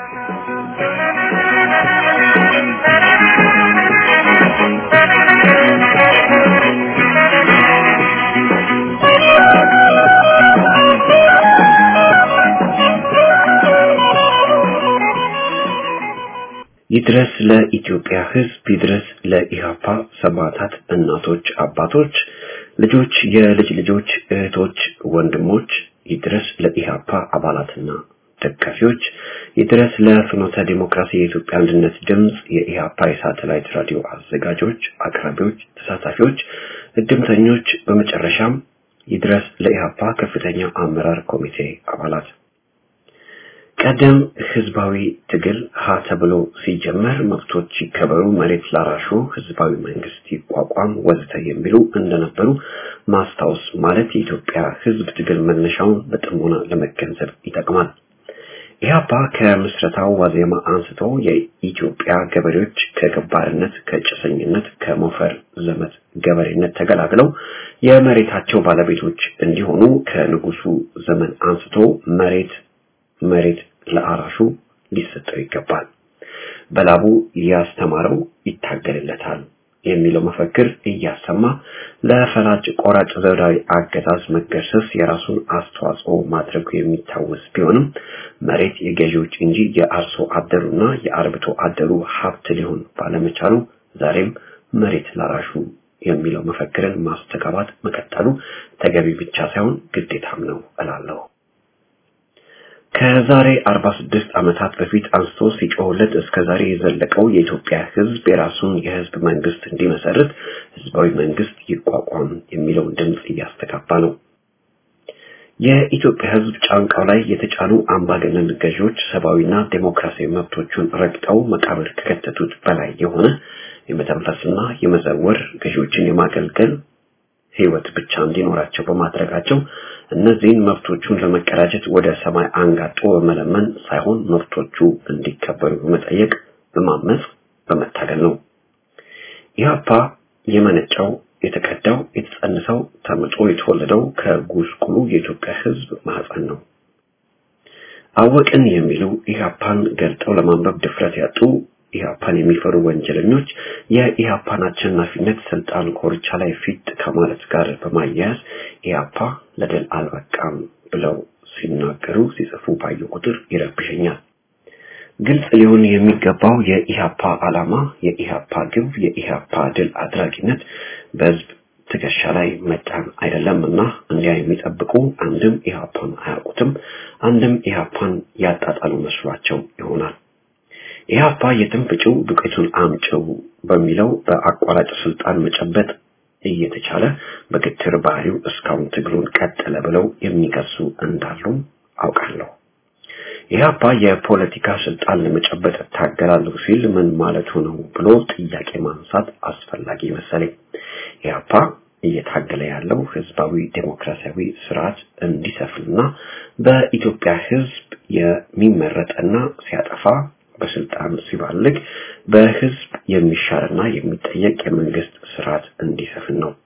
ይድረስ ለኢትዮጵያ ሕዝብ፣ ይድረስ ለኢሃፓ ሰማዕታት፣ እናቶች፣ አባቶች፣ ልጆች፣ የልጅ ልጆች፣ እህቶች፣ ወንድሞች፣ ይድረስ ለኢሃፓ አባላትና ደጋፊዎች፣ ይድረስ ለፍኖተ ዲሞክራሲ የኢትዮጵያ አንድነት ድምፅ የኢሃፓ የሳተላይት ራዲዮ አዘጋጆች፣ አቅራቢዎች፣ ተሳታፊዎች፣ እድምተኞች፣ በመጨረሻም ይድረስ ለኢሃፓ ከፍተኛ አመራር ኮሚቴ አባላት። ቀደም ህዝባዊ ትግል ሀ ተብሎ ሲጀመር መብቶች ይከበሩ፣ መሬት ላራሹ፣ ህዝባዊ መንግስት ይቋቋም ወዘተ የሚሉ እንደነበሩ ማስታወስ ማለት የኢትዮጵያ ህዝብ ትግል መነሻውን በጥሞና ለመገንዘብ ይጠቅማል። ኢህአፓ ከምስረታው ዋዜማ አንስቶ የኢትዮጵያ ገበሬዎች ከገባርነት፣ ከጭሰኝነት፣ ከሞፈር ዘመት ገበሬነት ተገላግለው የመሬታቸው ባለቤቶች እንዲሆኑ ከንጉሱ ዘመን አንስቶ መሬት መሬት ለአራሹ ሊሰጠው ይገባል፣ በላቡ ያስተማረው ይታገልለታል የሚለው መፈክር እያሰማ ለፈላጭ ቆራጭ ዘውዳዊ አገዛዝ መገርሰስ የራሱን አስተዋጽኦ ማድረጉ የሚታወስ ቢሆንም መሬት የገዢዎች እንጂ የአርሶ አደሩና የአርብቶ አደሩ ሀብት ሊሆን ባለመቻሉ ዛሬም መሬት ላራሹ የሚለው መፈክርን ማስተጋባት መቀጠሉ ተገቢ ብቻ ሳይሆን ግዴታም ነው እላለሁ። ከዛሬ 46 ዓመታት በፊት አንስቶ ሲጮህለት እስከ ዛሬ የዘለቀው የኢትዮጵያ ሕዝብ የራሱን የሕዝብ መንግስት እንዲመሰርት ሕዝባዊ መንግስት ይቋቋም የሚለውን ድምፅ እያስተጋባ ነው። የኢትዮጵያ ሕዝብ ጫንቃው ላይ የተጫኑ አምባገነን ገዢዎች ሰብአዊና ዴሞክራሲያዊ መብቶቹን ረግጠው መቃብር ከከተቱት በላይ የሆነ የመተንፈስና የመዘወር ገዢዎችን የማገልገል ህይወት ብቻ እንዲኖራቸው በማድረጋቸው እነዚህን መብቶቹን ለመቀዳጀት ወደ ሰማይ አንጋጦ በመለመን ሳይሆን መብቶቹ እንዲከበሩ በመጠየቅ በማመጽ በመታገል ነው። ኢህአፓ የመነጨው የተቀዳው የተጸነሰው ተምጦ የተወለደው ከጉስቁሉ የኢትዮጵያ ህዝብ ማህፀን ነው። አወቅን የሚሉ ኢህአፓን ገልጠው ለማንበብ ድፍረት ያጡ ኢህአፓን የሚፈሩ ወንጀለኞች የኢህአፓን አሸናፊነት ስልጣን ኮርቻ ላይ ፊት ከማለት ጋር በማያያዝ ኢህአፓ ለድል አልበቃም ብለው ሲናገሩ ሲጽፉ ባየው ቁጥር ይረብሸኛል። ግልጽ ሊሆን የሚገባው የኢህአፓ ዓላማ፣ የኢህአፓ ግብ፣ የኢህአፓ ድል አድራጊነት በህዝብ ትከሻ ላይ መጫን አይደለም እና እንዲያ የሚጠብቁ አንድም ኢህአፓን አያውቁትም፣ አንድም ኢህአፓን ያጣጣሉ መስሏቸው ይሆናል። ኢህአፓ የትም ፍጪው ዱቄቱን አምጪው በሚለው በአቋራጭ ስልጣን መጨበጥ እየተቻለ በግትር ባህሪው እስካሁን ትግሉን ቀጠለ ብለው የሚከሱ እንዳሉ አውቃለሁ። ኢህአፓ የፖለቲካ ስልጣን ለመጨበጥ እታገላለሁ ሲል ምን ማለቱ ነው ብሎ ጥያቄ ማንሳት አስፈላጊ መሰለኝ። ኢህአፓ እየታገለ ያለው ህዝባዊ ዴሞክራሲያዊ ስርዓት እንዲሰፍንና በኢትዮጵያ ህዝብ የሚመረጥና ሲያጠፋ በስልጣን ሲባልግ በህዝብ የሚሻርና የሚጠየቅ የመንግስት ስርዓት እንዲሰፍን ነው።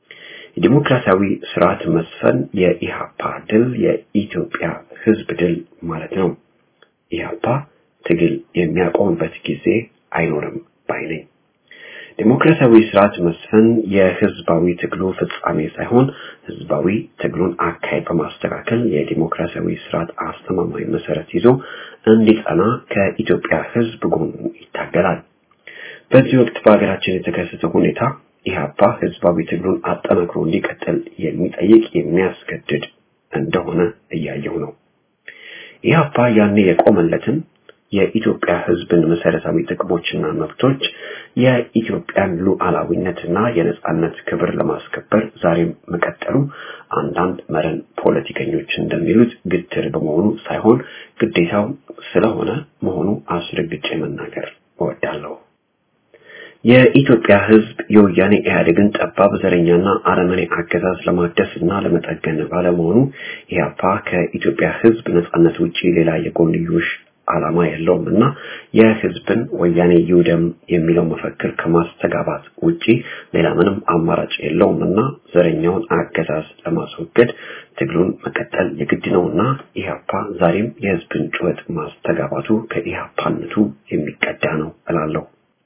የዲሞክራሲያዊ ስርዓት መስፈን የኢሃፓ ድል የኢትዮጵያ ህዝብ ድል ማለት ነው። ኢሃፓ ትግል የሚያቆምበት ጊዜ አይኖርም ባይ ነኝ። ዲሞክራሲያዊ ስርዓት መስፈን የህዝባዊ ትግሉ ፍጻሜ ሳይሆን ህዝባዊ ትግሉን አካሄድ በማስተካከል የዲሞክራሲያዊ ስርዓት አስተማማኝ መሰረት ይዞ እንዲጸና ከኢትዮጵያ ህዝብ ጎኑ ይታገላል። በዚህ ወቅት በሀገራችን የተከሰተው ሁኔታ ኢህአፓ ህዝባዊ ትግሉን አጠናክሮ እንዲቀጥል የሚጠይቅ የሚያስገድድ እንደሆነ እያየው ነው። ኢህአፓ ያኔ የቆመለትን የኢትዮጵያ ህዝብን መሰረታዊ ጥቅሞችና መብቶች የኢትዮጵያን ሉዓላዊነትና የነጻነት ክብር ለማስከበር ዛሬም መቀጠሉ አንዳንድ መረን ፖለቲከኞች እንደሚሉት ግትር በመሆኑ ሳይሆን ግዴታው ስለሆነ መሆኑ አስረግጬ መናገር እወዳለሁ። የኢትዮጵያ ህዝብ የወያኔ ኢህአዴግን ጠባብ ዘረኛና አረመኔ አገዛዝ ለማደስ እና ለመጠገን ባለመሆኑ ኢህአፓ ከኢትዮጵያ ህዝብ ነጻነት ውጪ ሌላ የጎንዮሽ ዓላማ የለውም እና የህዝብን ወያኔ ይውደም የሚለው መፈክር ከማስተጋባት ውጪ ሌላ ምንም አማራጭ የለውም እና ዘረኛውን አገዛዝ ለማስወገድ ትግሉን መቀጠል የግድ ነውና ኢህአፓ ዛሬም የህዝብን ጩኸት ማስተጋባቱ ከኢህአፓነቱ የሚቀዳ ነው እላለሁ።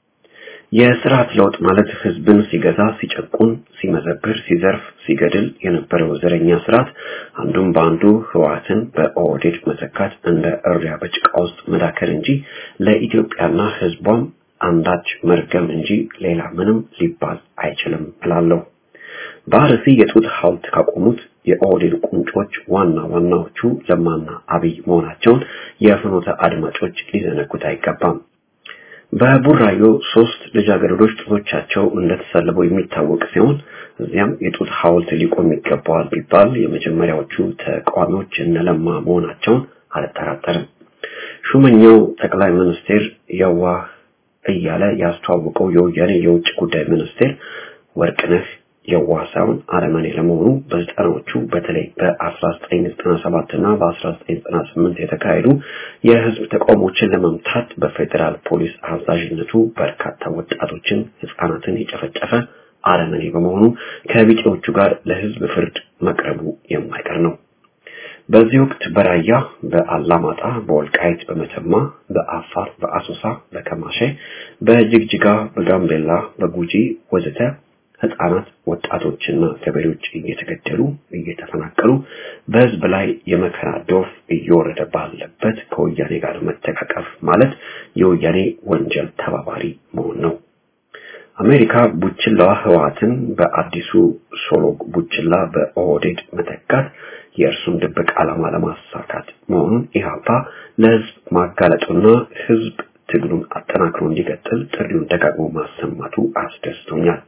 የስርዓት ለውጥ ማለት ህዝብን ሲገዛ፣ ሲጨቁን፣ ሲመዘብር፣ ሲዘርፍ፣ ሲገድል የነበረው ዘረኛ ስርዓት አንዱም በአንዱ ህወሓትን በኦህዴድ መተካት እንደ እሪያ በጭቃ ውስጥ መዳከር እንጂ ለኢትዮጵያና ህዝቧም አንዳች መርገም እንጂ ሌላ ምንም ሊባል አይችልም እላለሁ። በአርሲ የጡት ሐውልት ካቆሙት የኦህዴድ ቁንጮች ዋና ዋናዎቹ ለማና አብይ መሆናቸውን የፍኖተ አድማጮች ሊዘነጉት አይገባም። በቡራዮ ሶስት ልጃገረዶች ጡቶቻቸው እንደተሰለቡ የሚታወቅ ሲሆን እዚያም የጡት ሐውልት ሊቆም ይገባዋል ቢባል የመጀመሪያዎቹ ተቃዋሚዎች እነለማ መሆናቸውን አልጠራጠርም። ሹመኛው ጠቅላይ ሚኒስቴር የዋህ እያለ ያስተዋወቀው የወያኔ የውጭ ጉዳይ ሚኒስቴር ወርቅነህ የዋህ ሳይሆን አረመኔ ለመሆኑ በዘጠናዎቹ በተለይ በ1997 እና በ1998 የተካሄዱ የህዝብ ተቃውሞችን ለመምታት በፌዴራል ፖሊስ አዛዥነቱ በርካታ ወጣቶችን፣ ህፃናትን የጨፈጨፈ አረመኔ በመሆኑ ከቢጤዎቹ ጋር ለህዝብ ፍርድ መቅረቡ የማይቀር ነው። በዚህ ወቅት በራያ፣ በአላማጣ፣ በወልቃይት፣ በመተማ፣ በአፋር፣ በአሶሳ፣ በከማሼ፣ በጅግጅጋ፣ በጋምቤላ፣ በጉጂ ወዘተ ህፃናት ወጣቶችና ገበሬዎች እየተገደሉ እየተፈናቀሉ በህዝብ ላይ የመከራ ዶፍ እየወረደ ባለበት ከወያኔ ጋር መተቃቀፍ ማለት የወያኔ ወንጀል ተባባሪ መሆን ነው። አሜሪካ ቡችላዋ ህወሓትን በአዲሱ ሶሎግ ቡችላ በኦህዴድ መተካት የእርሱን ድብቅ ዓላማ ለማሳካት መሆኑን ኢህአፓ ለህዝብ ማጋለጡና ህዝብ ትግሉን አጠናክሮ እንዲቀጥል ጥሪውን ደጋግሞ ማሰማቱ አስደስቶኛል።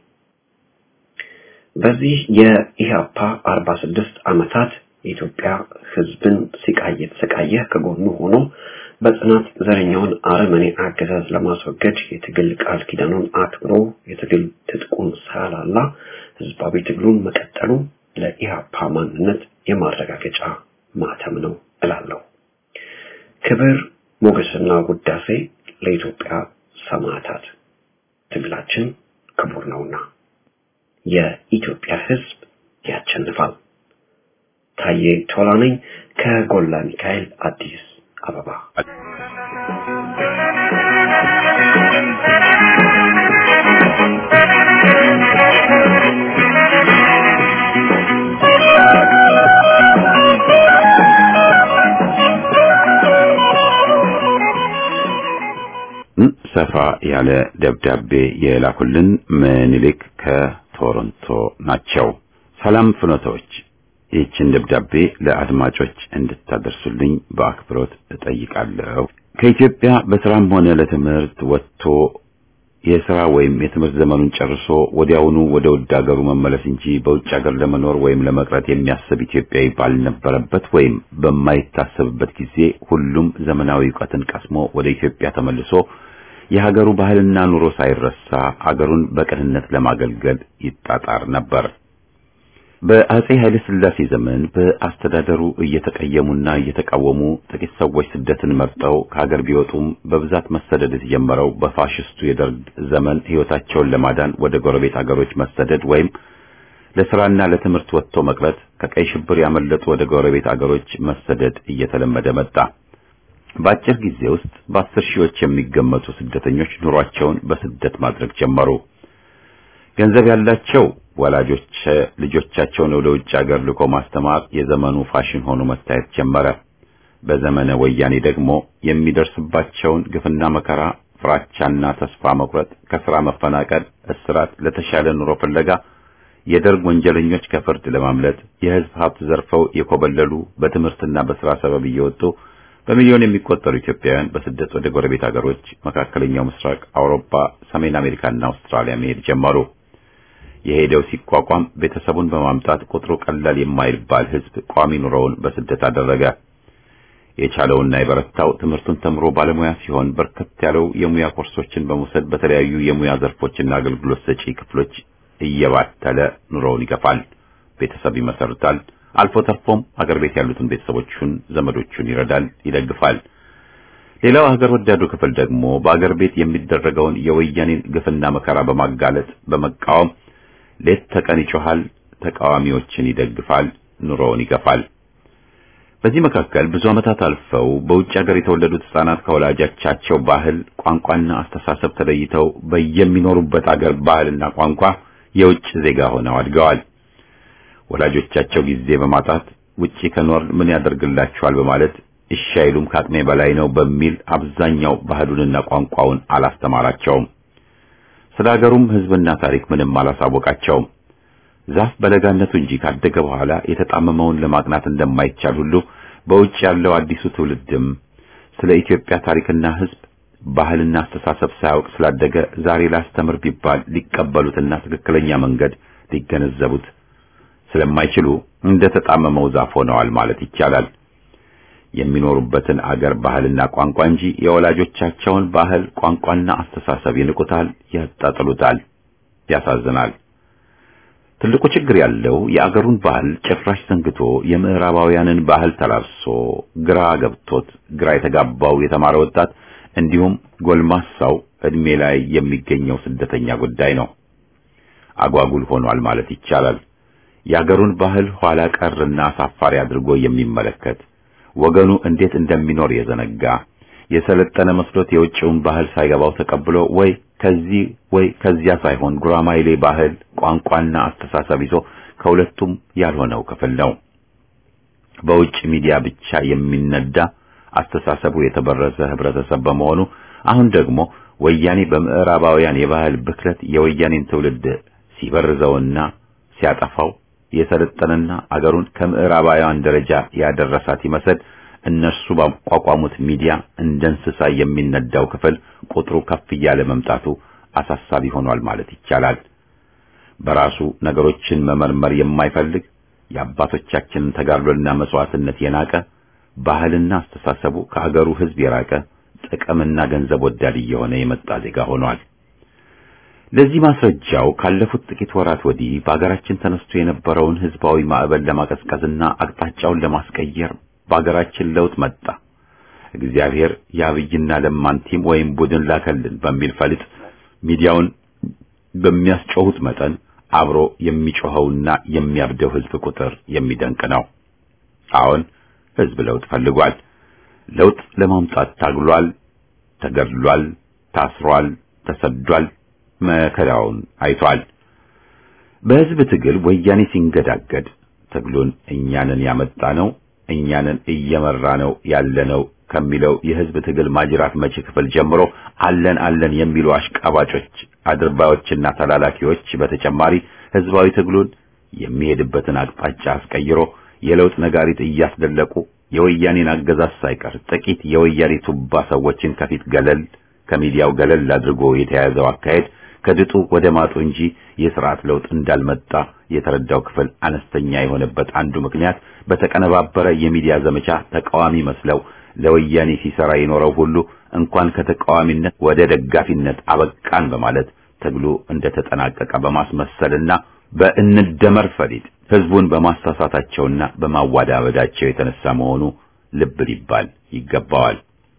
በዚህ የኢህአፓ 46 ዓመታት የኢትዮጵያ ህዝብን ሲቃይ የተሰቃየ ከጎኑ ሆኖ በጽናት ዘረኛውን አረመኔ አገዛዝ ለማስወገድ የትግል ቃል ኪዳኑን አክብሮ የትግል ትጥቁን ሳያላላ ህዝባዊ ትግሉን መቀጠሉ ለኢህአፓ ማንነት የማረጋገጫ ማተም ነው እላለሁ። ክብር ሞገስና ውዳሴ ለኢትዮጵያ ሰማዕታት፣ ትግላችን ክቡር ነውና የኢትዮጵያ ህዝብ ያሸንፋል። ታዬ ቶላ ነኝ ከጎላ ሚካኤል አዲስ አበባ። ሰፋ ያለ ደብዳቤ የላኩልን ምኒልክ ከቶሮንቶ ናቸው። ሰላም ፍኖቶች፣ ይህችን ደብዳቤ ለአድማጮች እንድታደርሱልኝ በአክብሮት እጠይቃለሁ። ከኢትዮጵያ በስራም ሆነ ለትምህርት ወጥቶ የስራ ወይም የትምህርት ዘመኑን ጨርሶ ወዲያውኑ ወደ ውድ ሀገሩ መመለስ እንጂ በውጭ ሀገር ለመኖር ወይም ለመቅረት የሚያስብ ኢትዮጵያዊ ባልነበረበት ወይም በማይታሰብበት ጊዜ ሁሉም ዘመናዊ እውቀትን ቀስሞ ወደ ኢትዮጵያ ተመልሶ የሀገሩ ባህልና ኑሮ ሳይረሳ አገሩን በቅንነት ለማገልገል ይጣጣር ነበር። በአጼ ኃይለ ሥላሴ ዘመን በአስተዳደሩ እየተቀየሙና እየተቃወሙ ጥቂት ሰዎች ስደትን መርጠው ከሀገር ቢወጡም በብዛት መሰደድ የተጀመረው በፋሽስቱ የደርግ ዘመን ሕይወታቸውን ለማዳን ወደ ጎረቤት አገሮች መሰደድ ወይም ለስራና ለትምህርት ወጥቶ መቅረት፣ ከቀይ ሽብር ያመለጡ ወደ ጎረቤት አገሮች መሰደድ እየተለመደ መጣ። በአጭር ጊዜ ውስጥ በአስር ሺዎች የሚገመቱ ስደተኞች ኑሯቸውን በስደት ማድረግ ጀመሩ። ገንዘብ ያላቸው ወላጆች ልጆቻቸውን ወደ ውጭ ሀገር ልኮ ማስተማር የዘመኑ ፋሽን ሆኖ መታየት ጀመረ። በዘመነ ወያኔ ደግሞ የሚደርስባቸውን ግፍና መከራ፣ ፍራቻና ተስፋ መቁረጥ፣ ከስራ መፈናቀል፣ እስራት፣ ለተሻለ ኑሮ ፍለጋ የደርግ ወንጀለኞች ከፍርድ ለማምለጥ የህዝብ ሀብት ዘርፈው የኮበለሉ በትምህርትና በስራ ሰበብ እየወጡ በሚሊዮን የሚቆጠሩ ኢትዮጵያውያን በስደት ወደ ጎረቤት ሀገሮች፣ መካከለኛው ምስራቅ፣ አውሮፓ፣ ሰሜን አሜሪካና አውስትራሊያ መሄድ ጀመሩ። የሄደው ሲቋቋም ቤተሰቡን በማምጣት ቁጥሩ ቀላል የማይባል ህዝብ ቋሚ ኑሮውን በስደት አደረገ። የቻለውና የበረታው ትምህርቱን ተምሮ ባለሙያ ሲሆን በርከት ያለው የሙያ ኮርሶችን በመውሰድ በተለያዩ የሙያ ዘርፎችና አገልግሎት ሰጪ ክፍሎች እየባተለ ኑሮውን ይገፋል፣ ቤተሰብ ይመሰርታል። አልፎ ተርፎም አገር ቤት ያሉትን ቤተሰቦቹን፣ ዘመዶቹን ይረዳል፣ ይደግፋል። ሌላው ሀገር ወዳዱ ክፍል ደግሞ በአገር ቤት የሚደረገውን የወያኔን ግፍና መከራ በማጋለጥ በመቃወም ሌት ተቀን ይጮሃል፣ ተቃዋሚዎችን ይደግፋል፣ ኑሮውን ይገፋል። በዚህ መካከል ብዙ ዓመታት አልፈው በውጭ ሀገር የተወለዱት ሕፃናት ከወላጆቻቸው ባህል፣ ቋንቋና አስተሳሰብ ተለይተው በየሚኖሩበት አገር ባህልና ቋንቋ የውጭ ዜጋ ሆነው አድገዋል። ወላጆቻቸው ጊዜ በማጣት ውጪ ከኖር ምን ያደርግላቸዋል በማለት እሺ አይሉም ከአቅሜ በላይ ነው በሚል አብዛኛው ባህሉንና ቋንቋውን አላስተማራቸውም። ስለ ሀገሩም ሕዝብና ታሪክ ምንም አላሳወቃቸውም። ዛፍ በለጋነቱ እንጂ ካደገ በኋላ የተጣመመውን ለማቅናት እንደማይቻል ሁሉ በውጭ ያለው አዲሱ ትውልድም ስለ ኢትዮጵያ ታሪክና ሕዝብ ባህልና አስተሳሰብ ሳያውቅ ስላደገ ዛሬ ላስተምር ቢባል ሊቀበሉትና ትክክለኛ መንገድ ሊገነዘቡት ስለማይችሉ እንደ ተጣመመው ዛፍ ሆነዋል ማለት ይቻላል። የሚኖሩበትን አገር ባህልና ቋንቋ እንጂ የወላጆቻቸውን ባህል ቋንቋና አስተሳሰብ ይንቁታል፣ ያጣጥሉታል። ያሳዝናል። ትልቁ ችግር ያለው የአገሩን ባህል ጭራሽ ዘንግቶ የምዕራባውያንን ባህል ተላብሶ ግራ ገብቶት ግራ የተጋባው የተማረ ወጣት እንዲሁም ጎልማሳው እድሜ ላይ የሚገኘው ስደተኛ ጉዳይ ነው። አጓጉል ሆኗል ማለት ይቻላል። የአገሩን ባህል ኋላ ቀርና አሳፋሪ አድርጎ የሚመለከት ወገኑ እንዴት እንደሚኖር የዘነጋ የሰለጠነ መስሎት የውጭውን ባህል ሳይገባው ተቀብሎ ወይ ከዚህ ወይ ከዚያ ሳይሆን ጉራማይሌ ባህል ቋንቋና አስተሳሰብ ይዞ ከሁለቱም ያልሆነው ክፍል ነው። በውጭ ሚዲያ ብቻ የሚነዳ አስተሳሰቡ የተበረዘ ህብረተሰብ በመሆኑ አሁን ደግሞ ወያኔ በምዕራባውያን የባህል ብክለት የወያኔን ትውልድ ሲበርዘውና ሲያጠፋው የሰለጠነና አገሩን ከምዕራባውያን ደረጃ ያደረሳት ይመስል እነርሱ ባቋቋሙት ሚዲያ እንደ እንስሳ የሚነዳው ክፍል ቁጥሩ ከፍ እያለ መምጣቱ አሳሳቢ ሆኗል ማለት ይቻላል። በራሱ ነገሮችን መመርመር የማይፈልግ የአባቶቻችንን ተጋድሎና መስዋዕትነት የናቀ ባህልና አስተሳሰቡ ከአገሩ ሕዝብ የራቀ ጥቅምና ገንዘብ ወዳድ እየሆነ የመጣ ዜጋ ሆኗል። ለዚህ ማስረጃው ካለፉት ጥቂት ወራት ወዲህ በአገራችን ተነስቶ የነበረውን ህዝባዊ ማዕበል ለማቀዝቀዝና አቅጣጫውን ለማስቀየር በአገራችን ለውጥ መጣ፣ እግዚአብሔር የአብይና ለማን ቲም ወይም ቡድን ላከልን በሚል ፈሊጥ ሚዲያውን በሚያስጮሁት መጠን አብሮ የሚጮኸውና የሚያብደው ህዝብ ቁጥር የሚደንቅ ነው። አሁን ህዝብ ለውጥ ፈልጓል። ለውጥ ለማምጣት ታግሏል፣ ተገድሏል፣ ታስሯል፣ ተሰዷል፣ መከራውን አይቷል። በህዝብ ትግል ወያኔ ሲንገዳገድ ትግሉን እኛንን ያመጣ ነው እኛንን እየመራ ነው ያለነው ከሚለው የህዝብ ትግል ማጅራት መቺ ክፍል ጀምሮ አለን አለን የሚሉ አሽቃባጮች፣ አድርባዮችና ተላላኪዎች በተጨማሪ ህዝባዊ ትግሉን የሚሄድበትን አቅጣጫ አስቀይሮ የለውጥ ነጋሪት እያስደለቁ የወያኔን አገዛዝ ሳይቀር ጥቂት የወያኔ ቱባ ሰዎችን ከፊት ገለል ከሚዲያው ገለል አድርጎ የተያዘው አካሄድ ከድጡ ወደ ማጡ እንጂ የስርዓት ለውጥ እንዳልመጣ የተረዳው ክፍል አነስተኛ የሆነበት አንዱ ምክንያት በተቀነባበረ የሚዲያ ዘመቻ ተቃዋሚ መስለው ለወያኔ ሲሰራ የኖረው ሁሉ እንኳን ከተቃዋሚነት ወደ ደጋፊነት አበቃን በማለት ትግሉ እንደተጠናቀቀ በማስመሰልና በእንደመር ፈሊጥ ህዝቡን በማሳሳታቸውና በማዋዳበዳቸው የተነሳ መሆኑ ልብ ሊባል ይገባዋል።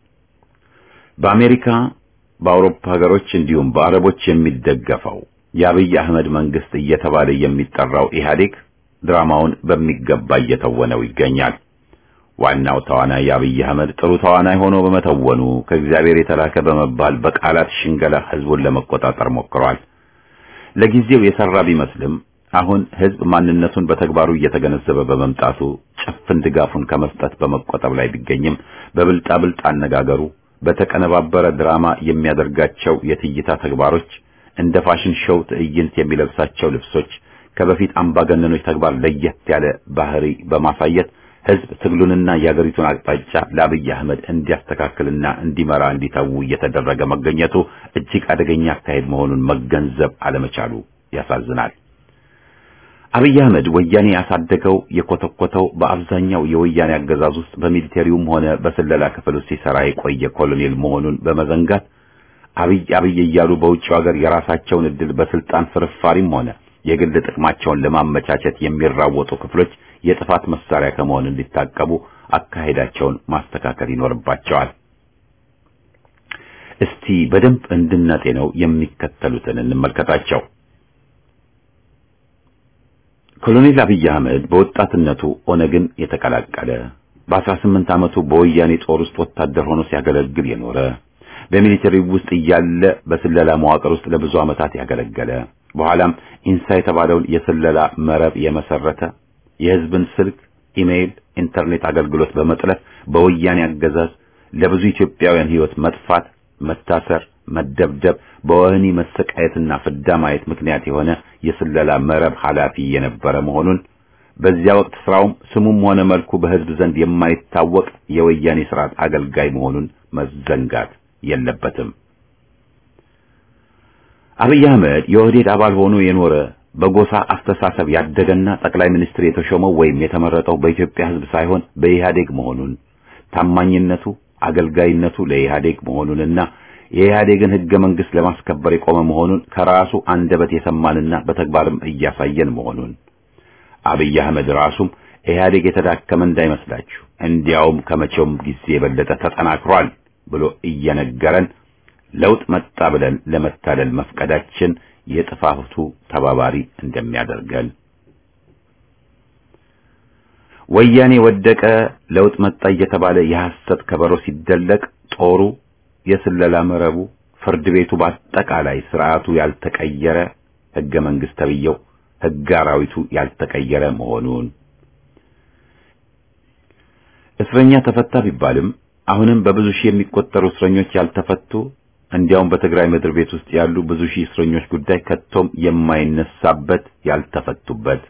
በአሜሪካ በአውሮፓ ሀገሮች እንዲሁም በአረቦች የሚደገፈው የአብይ አህመድ መንግስት እየተባለ የሚጠራው ኢህአዴግ ድራማውን በሚገባ እየተወነው ይገኛል። ዋናው ተዋናይ የአብይ አህመድ ጥሩ ተዋናይ ሆኖ በመተወኑ ከእግዚአብሔር የተላከ በመባል በቃላት ሽንገላ ህዝቡን ለመቆጣጠር ሞክሯል። ለጊዜው የሰራ ቢመስልም አሁን ህዝብ ማንነቱን በተግባሩ እየተገነዘበ በመምጣቱ ጭፍን ድጋፉን ከመስጠት በመቆጠብ ላይ ቢገኝም በብልጣብልጥ አነጋገሩ በተቀነባበረ ድራማ የሚያደርጋቸው የትይታ ተግባሮች እንደ ፋሽን ሾው ትዕይንት የሚለብሳቸው ልብሶች ከበፊት አምባገነኖች ተግባር ለየት ያለ ባህሪ በማሳየት ህዝብ ትግሉንና የአገሪቱን አቅጣጫ ለአብይ አህመድ እንዲያስተካክልና እንዲመራ እንዲተዉ እየተደረገ መገኘቱ እጅግ አደገኛ አካሄድ መሆኑን መገንዘብ አለመቻሉ ያሳዝናል። አብይ አህመድ ወያኔ ያሳደገው የኮተኮተው በአብዛኛው የወያኔ አገዛዝ ውስጥ በሚሊቴሪውም ሆነ በስለላ ክፍል ውስጥ ሲሰራ የቆየ ኮሎኔል መሆኑን በመዘንጋት አብይ አብይ እያሉ በውጭው ሀገር የራሳቸውን እድል በስልጣን ፍርፋሪም ሆነ የግል ጥቅማቸውን ለማመቻቸት የሚራወጡ ክፍሎች የጥፋት መሳሪያ ከመሆን እንዲታቀቡ አካሄዳቸውን ማስተካከል ይኖርባቸዋል። እስቲ በደንብ እንድናጤነው የሚከተሉትን እንመልከታቸው። ኮሎኔል አብይ አህመድ በወጣትነቱ ኦነግን የተቀላቀለ በ18 ዓመቱ በወያኔ ጦር ውስጥ ወታደር ሆኖ ሲያገለግል የኖረ በሚሊተሪ ውስጥ እያለ በስለላ መዋቅር ውስጥ ለብዙ ዓመታት ያገለገለ በኋላም ኢንሳ የተባለውን የስለላ መረብ የመሰረተ የህዝብን ስልክ፣ ኢሜይል፣ ኢንተርኔት አገልግሎት በመጥለፍ በወያኔ አገዛዝ ለብዙ ኢትዮጵያውያን ህይወት መጥፋት፣ መታሰር፣ መደብደብ፣ በወህኒ መሰቃየትና ፍዳ ማየት ምክንያት የሆነ የስለላ መረብ ኃላፊ የነበረ መሆኑን በዚያ ወቅት ስራውም ስሙም ሆነ መልኩ በህዝብ ዘንድ የማይታወቅ የወያኔ ስርዓት አገልጋይ መሆኑን መዘንጋት የለበትም። አብይ አህመድ የኦህዴድ አባል ሆኖ የኖረ በጎሳ አስተሳሰብ ያደገና ጠቅላይ ሚኒስትር የተሾመው ወይም የተመረጠው በኢትዮጵያ ህዝብ ሳይሆን በኢህአዴግ መሆኑን ታማኝነቱ፣ አገልጋይነቱ ለኢህአዴግ መሆኑንና የኢህአዴግን ህገ መንግስት ለማስከበር የቆመ መሆኑን ከራሱ አንደበት የሰማንና በተግባርም እያሳየን መሆኑን አብይ አህመድ ራሱም ኢህአዴግ የተዳከመ እንዳይመስላችሁ እንዲያውም ከመቼውም ጊዜ የበለጠ ተጠናክሯል ብሎ እየነገረን ለውጥ መጣ ብለን ለመታለል መፍቀዳችን የጥፋቱ ተባባሪ እንደሚያደርገን ወያኔ ወደቀ፣ ለውጥ መጣ እየተባለ የሐሰት ከበሮ ሲደለቅ ጦሩ፣ የስለላ መረቡ፣ ፍርድ ቤቱ በአጠቃላይ ስርዓቱ ያልተቀየረ ህገ መንግስት ተብየው ህገ አራዊቱ ያልተቀየረ መሆኑን እስረኛ ተፈታ ቢባልም አሁንም በብዙ ሺህ የሚቆጠሩ እስረኞች ያልተፈቱ እንዲያውም በትግራይ ምድር ቤት ውስጥ ያሉ ብዙ ሺህ እስረኞች ጉዳይ ከቶም የማይነሳበት ያልተፈቱበት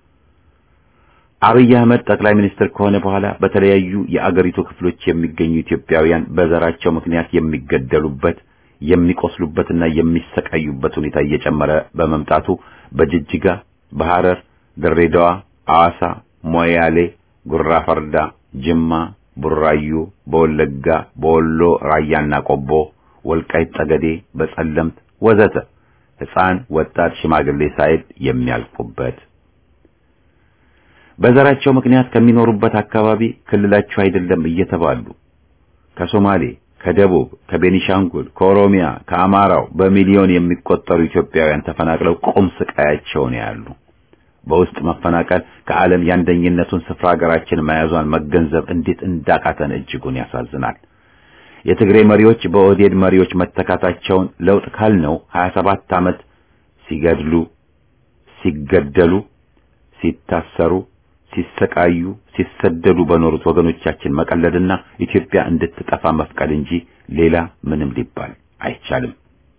አብይ አህመድ ጠቅላይ ሚኒስትር ከሆነ በኋላ በተለያዩ የአገሪቱ ክፍሎች የሚገኙ ኢትዮጵያውያን በዘራቸው ምክንያት የሚገደሉበት የሚቆስሉበትና የሚሰቃዩበት ሁኔታ እየጨመረ በመምጣቱ በጅጅጋ፣ በሐረር፣ ድሬዳዋ፣ አዋሳ፣ ሞያሌ፣ ጉራ ፈርዳ፣ ጅማ፣ ቡራዩ፣ በወለጋ፣ በወሎ ራያና ቆቦ፣ ወልቃይት ጠገዴ፣ በጸለምት ወዘተ ሕፃን፣ ወጣት፣ ሽማግሌ ሳይል የሚያልቁበት በዘራቸው ምክንያት ከሚኖሩበት አካባቢ ክልላቸው አይደለም እየተባሉ ከሶማሌ፣ ከደቡብ፣ ከቤኒሻንጉል፣ ከኦሮሚያ፣ ከአማራው በሚሊዮን የሚቆጠሩ ኢትዮጵያውያን ተፈናቅለው ቁም ስቃያቸውን ያሉ በውስጥ መፈናቀል ከዓለም የአንደኝነቱን ስፍራ ሀገራችን መያዟን መገንዘብ እንዴት እንዳቃተን እጅጉን ያሳዝናል። የትግሬ መሪዎች በኦህዴድ መሪዎች መተካታቸውን ለውጥ ካልነው 27 ዓመት ሲገድሉ፣ ሲገደሉ፣ ሲታሰሩ፣ ሲሰቃዩ፣ ሲሰደዱ በኖሩት ወገኖቻችን መቀለድና ኢትዮጵያ እንድትጠፋ መፍቀድ እንጂ ሌላ ምንም ሊባል አይቻልም።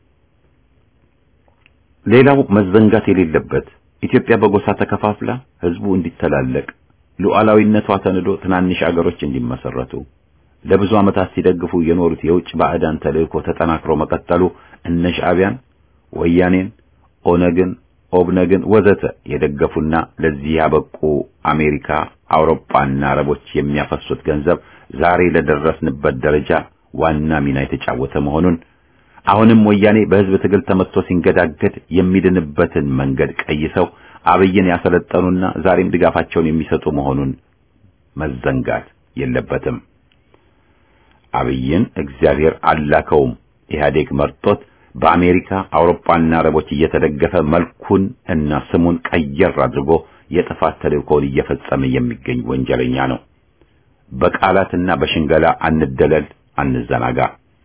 ሌላው መዘንጋት የሌለበት ኢትዮጵያ በጎሳ ተከፋፍላ ህዝቡ እንዲተላለቅ ሉዓላዊነቷ ተንዶ ትናንሽ አገሮች እንዲመሰረቱ ለብዙ ዓመታት ሲደግፉ የኖሩት የውጭ ባዕዳን ተልእኮ ተጠናክሮ መቀጠሉ እነ ሻዕቢያን፣ ወያኔን፣ ኦነግን፣ ኦብነግን ወዘተ የደገፉና ለዚህ ያበቁ አሜሪካ፣ አውሮፓና አረቦች የሚያፈሱት ገንዘብ ዛሬ ለደረስንበት ደረጃ ዋና ሚና የተጫወተ መሆኑን አሁንም ወያኔ በህዝብ ትግል ተመትቶ ሲንገዳገድ የሚድንበትን መንገድ ቀይሰው አብይን ያሰለጠኑና ዛሬም ድጋፋቸውን የሚሰጡ መሆኑን መዘንጋት የለበትም። አብይን እግዚአብሔር አላከውም። ኢህአዴግ መርጦት በአሜሪካ አውሮፓና አረቦች እየተደገፈ መልኩን እና ስሙን ቀየር አድርጎ የጥፋት ተልእኮውን እየፈጸመ የሚገኝ ወንጀለኛ ነው። በቃላትና በሽንገላ አንደለል፣ አንዘናጋ።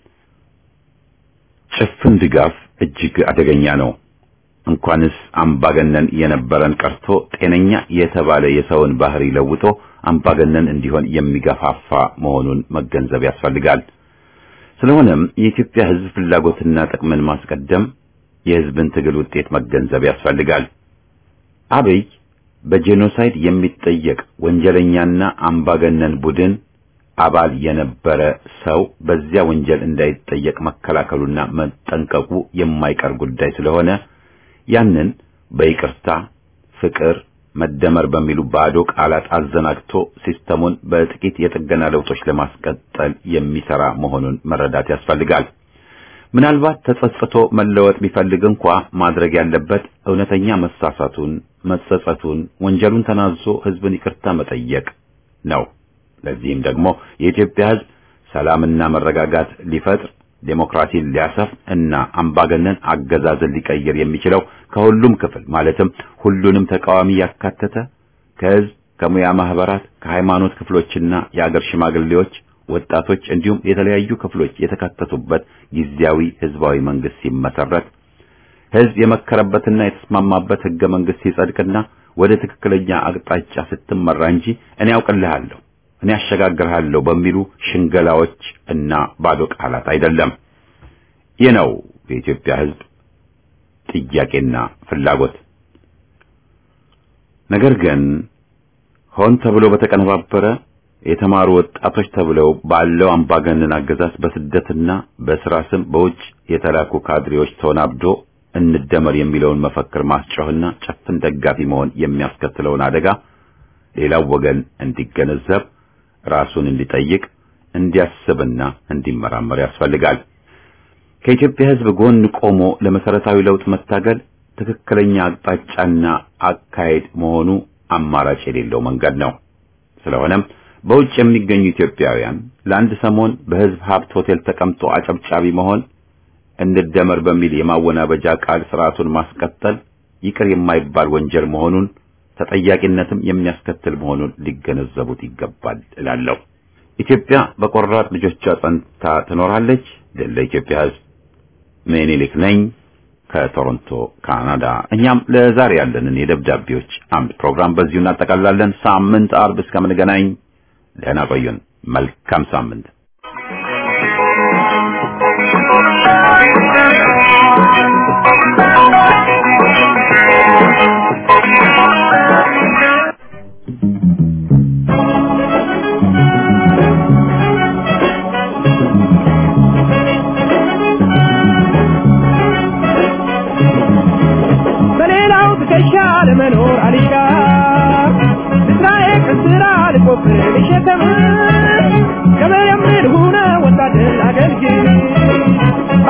ጭፍን ድጋፍ እጅግ አደገኛ ነው። እንኳንስ አምባገነን የነበረን ቀርቶ ጤነኛ የተባለ የሰውን ባህሪ ለውጦ አምባገነን እንዲሆን የሚገፋፋ መሆኑን መገንዘብ ያስፈልጋል። ስለሆነም የኢትዮጵያ ሕዝብ ፍላጎትና ጥቅምን ማስቀደም የሕዝብን ትግል ውጤት መገንዘብ ያስፈልጋል። አብይ በጄኖሳይድ የሚጠየቅ ወንጀለኛና አምባገነን ቡድን አባል የነበረ ሰው በዚያ ወንጀል እንዳይጠየቅ መከላከሉና መጠንቀቁ የማይቀር ጉዳይ ስለሆነ ያንን በይቅርታ ፍቅር፣ መደመር በሚሉ ባዶ ቃላት አዘናግቶ ሲስተሙን በጥቂት የጥገና ለውጦች ለማስቀጠል የሚሰራ መሆኑን መረዳት ያስፈልጋል። ምናልባት ተጸጽቶ መለወጥ ቢፈልግ እንኳ ማድረግ ያለበት እውነተኛ መሳሳቱን፣ መጸጸቱን፣ ወንጀሉን ተናዞ ህዝብን ይቅርታ መጠየቅ ነው። ለዚህም ደግሞ የኢትዮጵያ ህዝብ ሰላምና መረጋጋት ሊፈጥር ዴሞክራሲን ሊያሰፍ እና አምባገነን አገዛዝን ሊቀይር የሚችለው ከሁሉም ክፍል ማለትም ሁሉንም ተቃዋሚ ያካተተ ከህዝብ፣ ከሙያ ማህበራት፣ ከሃይማኖት ክፍሎችና የአገር ሽማግሌዎች፣ ወጣቶች እንዲሁም የተለያዩ ክፍሎች የተካተቱበት ጊዜያዊ ህዝባዊ መንግስት ሲመሰረት ህዝብ የመከረበትና የተስማማበት ህገ መንግስት ሲጸድቅና ወደ ትክክለኛ አቅጣጫ ስትመራ እንጂ እኔ ያውቅልሃለሁ እኔ አሸጋግርሃለሁ በሚሉ ሽንገላዎች እና ባዶ ቃላት አይደለም። ይህ ነው የኢትዮጵያ ህዝብ ጥያቄና ፍላጎት። ነገር ግን ሆን ተብሎ በተቀነባበረ የተማሩ ወጣቶች ተብለው ባለው አምባገነን አገዛዝ በስደትና በስራ ስም በውጭ የተላኩ ካድሬዎች ተወናብዶ እንደመር የሚለውን መፈክር ማስጮህና ጨፍን ደጋፊ መሆን የሚያስከትለውን አደጋ ሌላው ወገን እንዲገነዘብ ራሱን እንዲጠይቅ እንዲያስብና እንዲመራመር ያስፈልጋል። ከኢትዮጵያ ህዝብ ጎን ቆሞ ለመሰረታዊ ለውጥ መታገል ትክክለኛ አቅጣጫና አካሄድ መሆኑ አማራጭ የሌለው መንገድ ነው። ስለሆነም በውጭ የሚገኙ ኢትዮጵያውያን ለአንድ ሰሞን በህዝብ ሀብት ሆቴል ተቀምጦ አጨብጫቢ መሆን፣ እንደመር በሚል የማወናበጃ ቃል ስርዓቱን ማስቀጠል ይቅር የማይባል ወንጀል መሆኑን ተጠያቂነትም የሚያስከትል መሆኑን ሊገነዘቡት ይገባል እላለሁ። ኢትዮጵያ በቆራጥ ልጆቿ ጸንታ ትኖራለች። ድል ለኢትዮጵያ ህዝብ። ምኒልክ ነኝ ከቶሮንቶ ካናዳ። እኛም ለዛሬ ያለንን የደብዳቤዎች አምድ ፕሮግራም በዚሁ እናጠቃልላለን። ሳምንት አርብ እስከምንገናኝ ደህና ቆዩን። መልካም ሳምንት። በሌላው ትከሻ ለመኖር አልሻ ስራዬ ከስራ ልቆፍር ልሸከም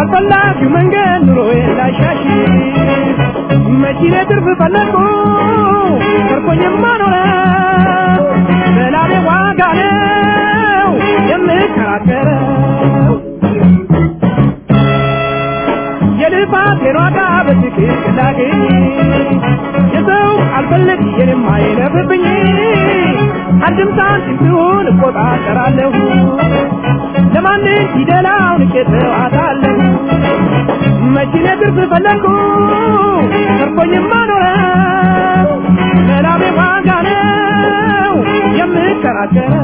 በፈላጊው መንገድ ኑሮዬ ላሻሽ መኪኔ ትርፍ ፈለግኩ ተርፎኝማ ኖረ በላቤ ዋጋ ነው የምከራከረው የልፋቴን ዋጋ በትክክል ላገኝ የሰው አልፈልግ የኔም አይለፍብኝ አንድም ሳንቲም ሲሆን እቆጣጠራለሁ ለማንም ፊደላውን ቄተዋታለሁ መኪኔ ትርፍ ፈለግኩ ተርፎኝማ ኖረ ለላቤ ዋጋ ነው የምከራከረው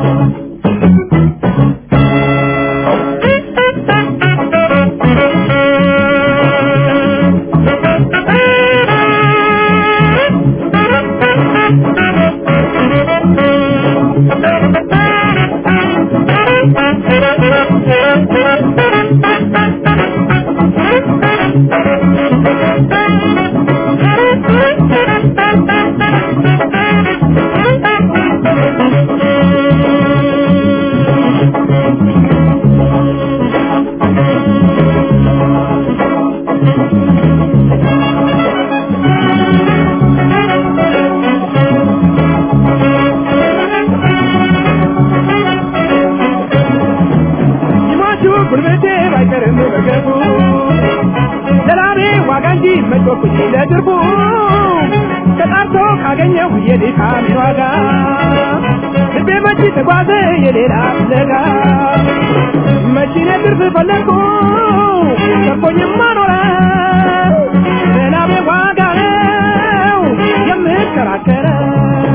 ይሟቹ ጉልበቴ ባይቀርም በገቡ ለላቤ ዋጋ እንጂ መጮኩኝ ለድርቡ ተጣርቶ ካገኘሁ የድካሜን ዋጋ ልቤ መች ተጓዘ የሌላ ፍለጋ መቺኔ ትርፍ ፈለግኩ ተርፎኝማ ኖረ ለላቤ ዋጋ ነው የምከራከረው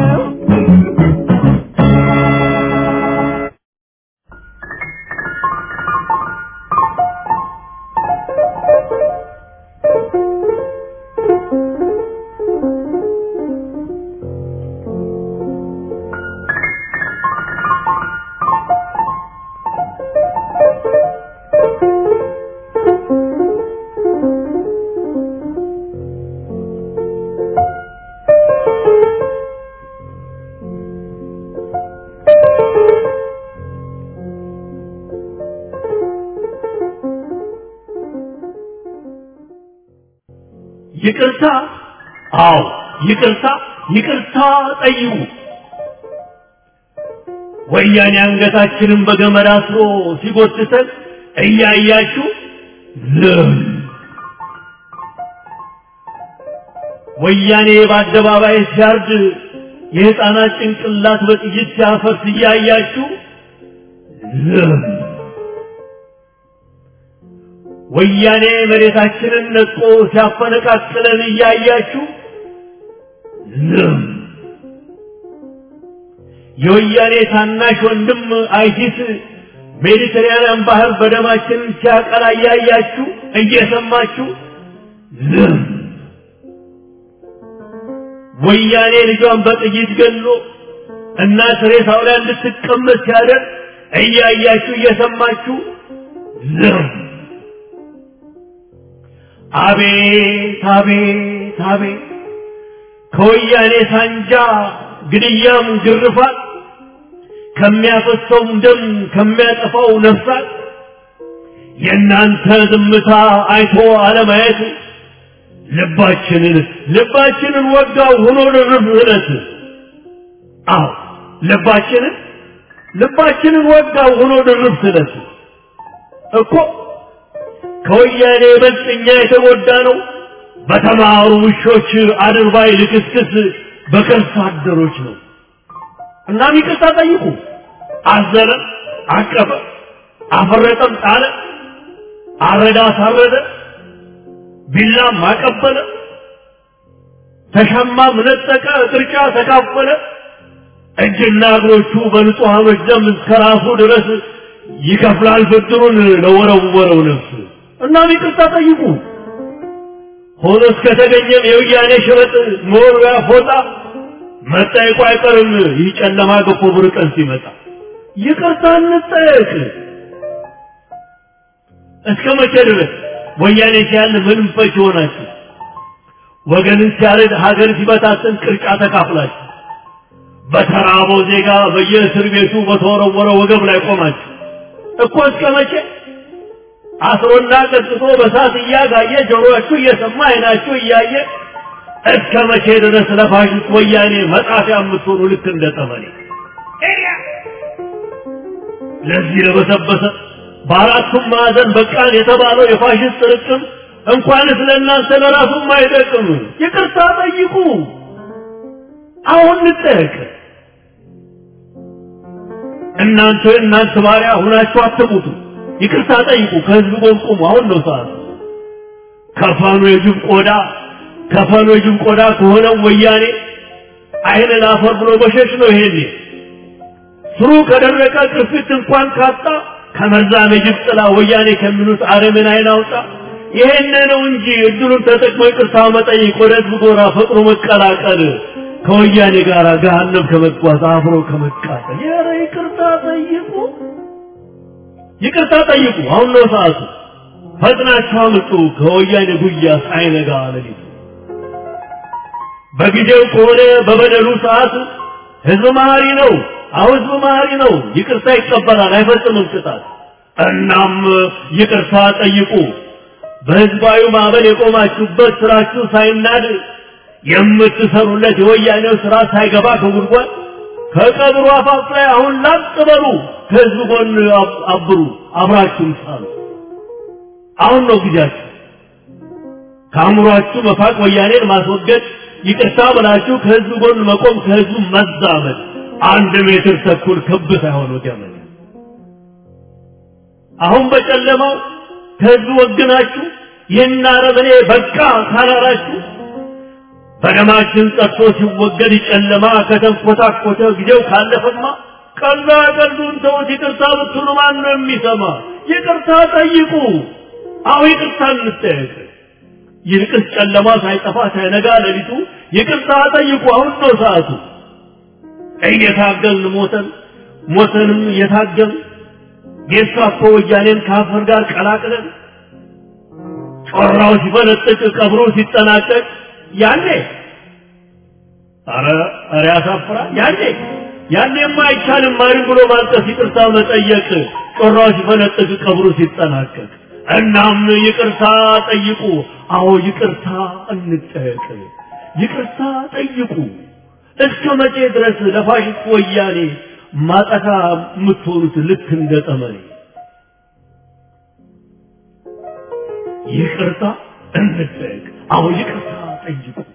ይቅርታ አዎ ይቅርታ ይቅርታ ጠይቁ ወያኔ አንገታችንን በገመድ አስሮ ሲጎትተን እያያችሁ ዝም ወያኔ በአደባባይ ሲያርድ የህፃናት ጭንቅላት በጥይት ሲያፈርስ እያያችሁ ዝም ወያኔ መሬታችንን ነጥቆ ሲያፈነቃቅለን እያያችሁ ዝም የወያኔ ታናሽ ወንድም አይሲስ ሜዲተራንያን ባህር በደማችን ሲያቀላ እያያችሁ እየሰማችሁ ዝም ወያኔ ልጇን በጥይት ገሎ እናት ሬሳው ላይ እንድትቀመጥ ሲያደርግ እያያችሁ እየሰማችሁ ዝም አቤት አቤት አቤት ከወያኔ ሳንጃ ግድያም ግርፋት ከሚያፈሰውም ደም ከሚያጠፋው ነፍሳት የእናንተ ዝምታ አይቶ አለማየት ልባችንን ልባችንን ወጋው ሆኖ ድርብ እለት አዎ ልባችንን ልባችንን ወጋው ሆኖ ድርብ ስለት እኮ ከወያኔ ይበልጥ እኛ የተጎዳ ነው በተማሩ ውሾች አድርባይ ልክስክስ በከርሳ አደሮች ነው እናም ይቅርታ ጠይቁ አዘነ አቀፈ አፈረጠም ጣለ አረዳ አሳረደ ቢላም አቀበለ ተሸማም ነጠቀ ቅርጫ ተካፈለ እጅና እግሮቹ በንጹሐኖች ደም እስከ ራሱ ድረስ ይከፍላል ብድሩን ለወረወረው ነፍስ እናም ይቅርታ ጠይቁ ሆኖ እስከተገኘም የውያኔ ሽበጥ መወርወያ ፎጣ መጠየቁ አይቀርም ይህ ጨለማ ገፎ ብሩህ ቀን ሲመጣ ይቅርታ እንጠየቅ እስከ መቼ ድረስ ወያኔ ሲያል ምንም ፈች ሆናችሁ ወገንን ሲያረድ ሀገር ሲበታትን ቅርጫ ተካፍላችሁ በተራበው ዜጋ በየእስር ቤቱ በተወረወረ ወገብ ላይ ቆማችሁ እኮ እስከ መቼ አስሮና ቀጥቶ በሳት እያጋየ ጆሮአችሁ እየሰማ አይናችሁ እያየ እስከ መቼ ድረስ ለፋሽስት ወያኔ መጻፊያ የምትሆኑ ልክ እንደ ጠመኔ ለዚህ ለበሰበሰ በአራቱም ማዕዘን በቃን የተባለው የፋሽስት ርቅም እንኳንስ ለእናንተ ለራሱም አይጠቅም። ይቅርታ ጠይቁ። አሁን እንጠየቅ። እናንተ እናንተ ባሪያ ሁናችሁ አትሙቱ። ይቅርታ ጠይቁ። ከህዝብ ጎን ቁሙ። አሁን ነው ሰዓቱ። ከፋኑ የጅብ ቆዳ ከፋኑ የጅብ ቆዳ ከሆነው ወያኔ አይን ላፈር ብሎ በሸሽ ነው ይሄኔ ስሩ ከደረቀ ቅርፊት እንኳን ካጣ ከመርዛም የጅብ ጥላ ወያኔ ከሚሉት አረምን አይን አውጣ። ይሄን ነው እንጂ እድሉን ተጠቅሞ ይቅርታ መጠየቅ፣ ወደ ህዝብ ጎራ ፈጥኖ መቀላቀል፣ ከወያኔ ጋር ገሃነም ከመጓዝ አብሮ ከመቃጠል። ኧረ ይቅርታ ጠይቁ፣ ይቅርታ ጠይቁ። አሁን ነው ሰዓቱ። ፈጥናችሁ አምጡ ከወያኔ ጉያ ሳይነጋ ሌሊቱ። በጊዜው ከሆነ በበደሉ ሰዓት ህዝብ መሀሪ ነው። አሁን ህዝብ መሀሪ ነው። ይቅርታ ይቀበላል፣ አይፈጽምም ቅጣት። እናም ይቅርታ ጠይቁ። በህዝባዊ ማዕበል የቆማችሁበት ስራችሁ ሳይናድ የምትሰሩለት የወያኔው ስራ ሳይገባ ከጉድጓድ ከቀብሩ አፋፍ ላይ አሁን ላጥ በሉ። ከህዝብ ጎን አብሩ፣ አብራችሁም ሳሉ። አሁን ነው ጊዜያችሁ። ከአእምሯችሁ መፋቅ ወያኔን ማስወገድ፣ ይቅርታ ብላችሁ ከህዝብ ጎን መቆም፣ ከህዝቡ መዛመድ አንድ ሜትር ተኩል ክብ ሳይሆን ገመድ። አሁን በጨለማው ከህዝብ ወግናችሁ ይህን አረመኔ በቃ ካላላችሁ በደማችን ጠጥቶ ሲወገድ ጨለማ ከተንኮታኮተ ጊዜው ካለፈማ ቀልዳ ቀልዱን ተውት። ይቅርታ ብትሉ ማን ነው የሚሰማ? ይቅርታ ጠይቁ። አሁ ይቅርታ እንጠየቅ። ይልቅስ ጨለማ ሳይጠፋ ሳይነጋ ሌሊቱ ይቅርታ ጠይቁ። አሁን ነው ሰዓቱ። እየታገልን ሞተን ሞተንም እየታገልን ጌስታፖ ወያኔን ከአፈር ጋር ቀላቅለን ጮራው ሲፈነጥቅ ቀብሩ ሲጠናቀቅ ያኔ አረ አረ ያሳፍራል። ያኔ ያኔማ አይቻልም ማሪ ብሎ ማልቀስ፣ ይቅርታ መጠየቅ ጮራው ሲፈነጥቅ ቀብሩ ሲጠናቀቅ። እናም ይቅርታ ጠይቁ። አዎ ይቅርታ እንጠየቅ። ይቅርታ ጠይቁ። እስከ መቼ ድረስ ለፋሽስት ወያኔ ማጠፋ የምትሆኑት ልክ እንደ ጠመኔ? ይቅርታ እንጠየቅ። አዎ ይቅርታ ጠይቁ።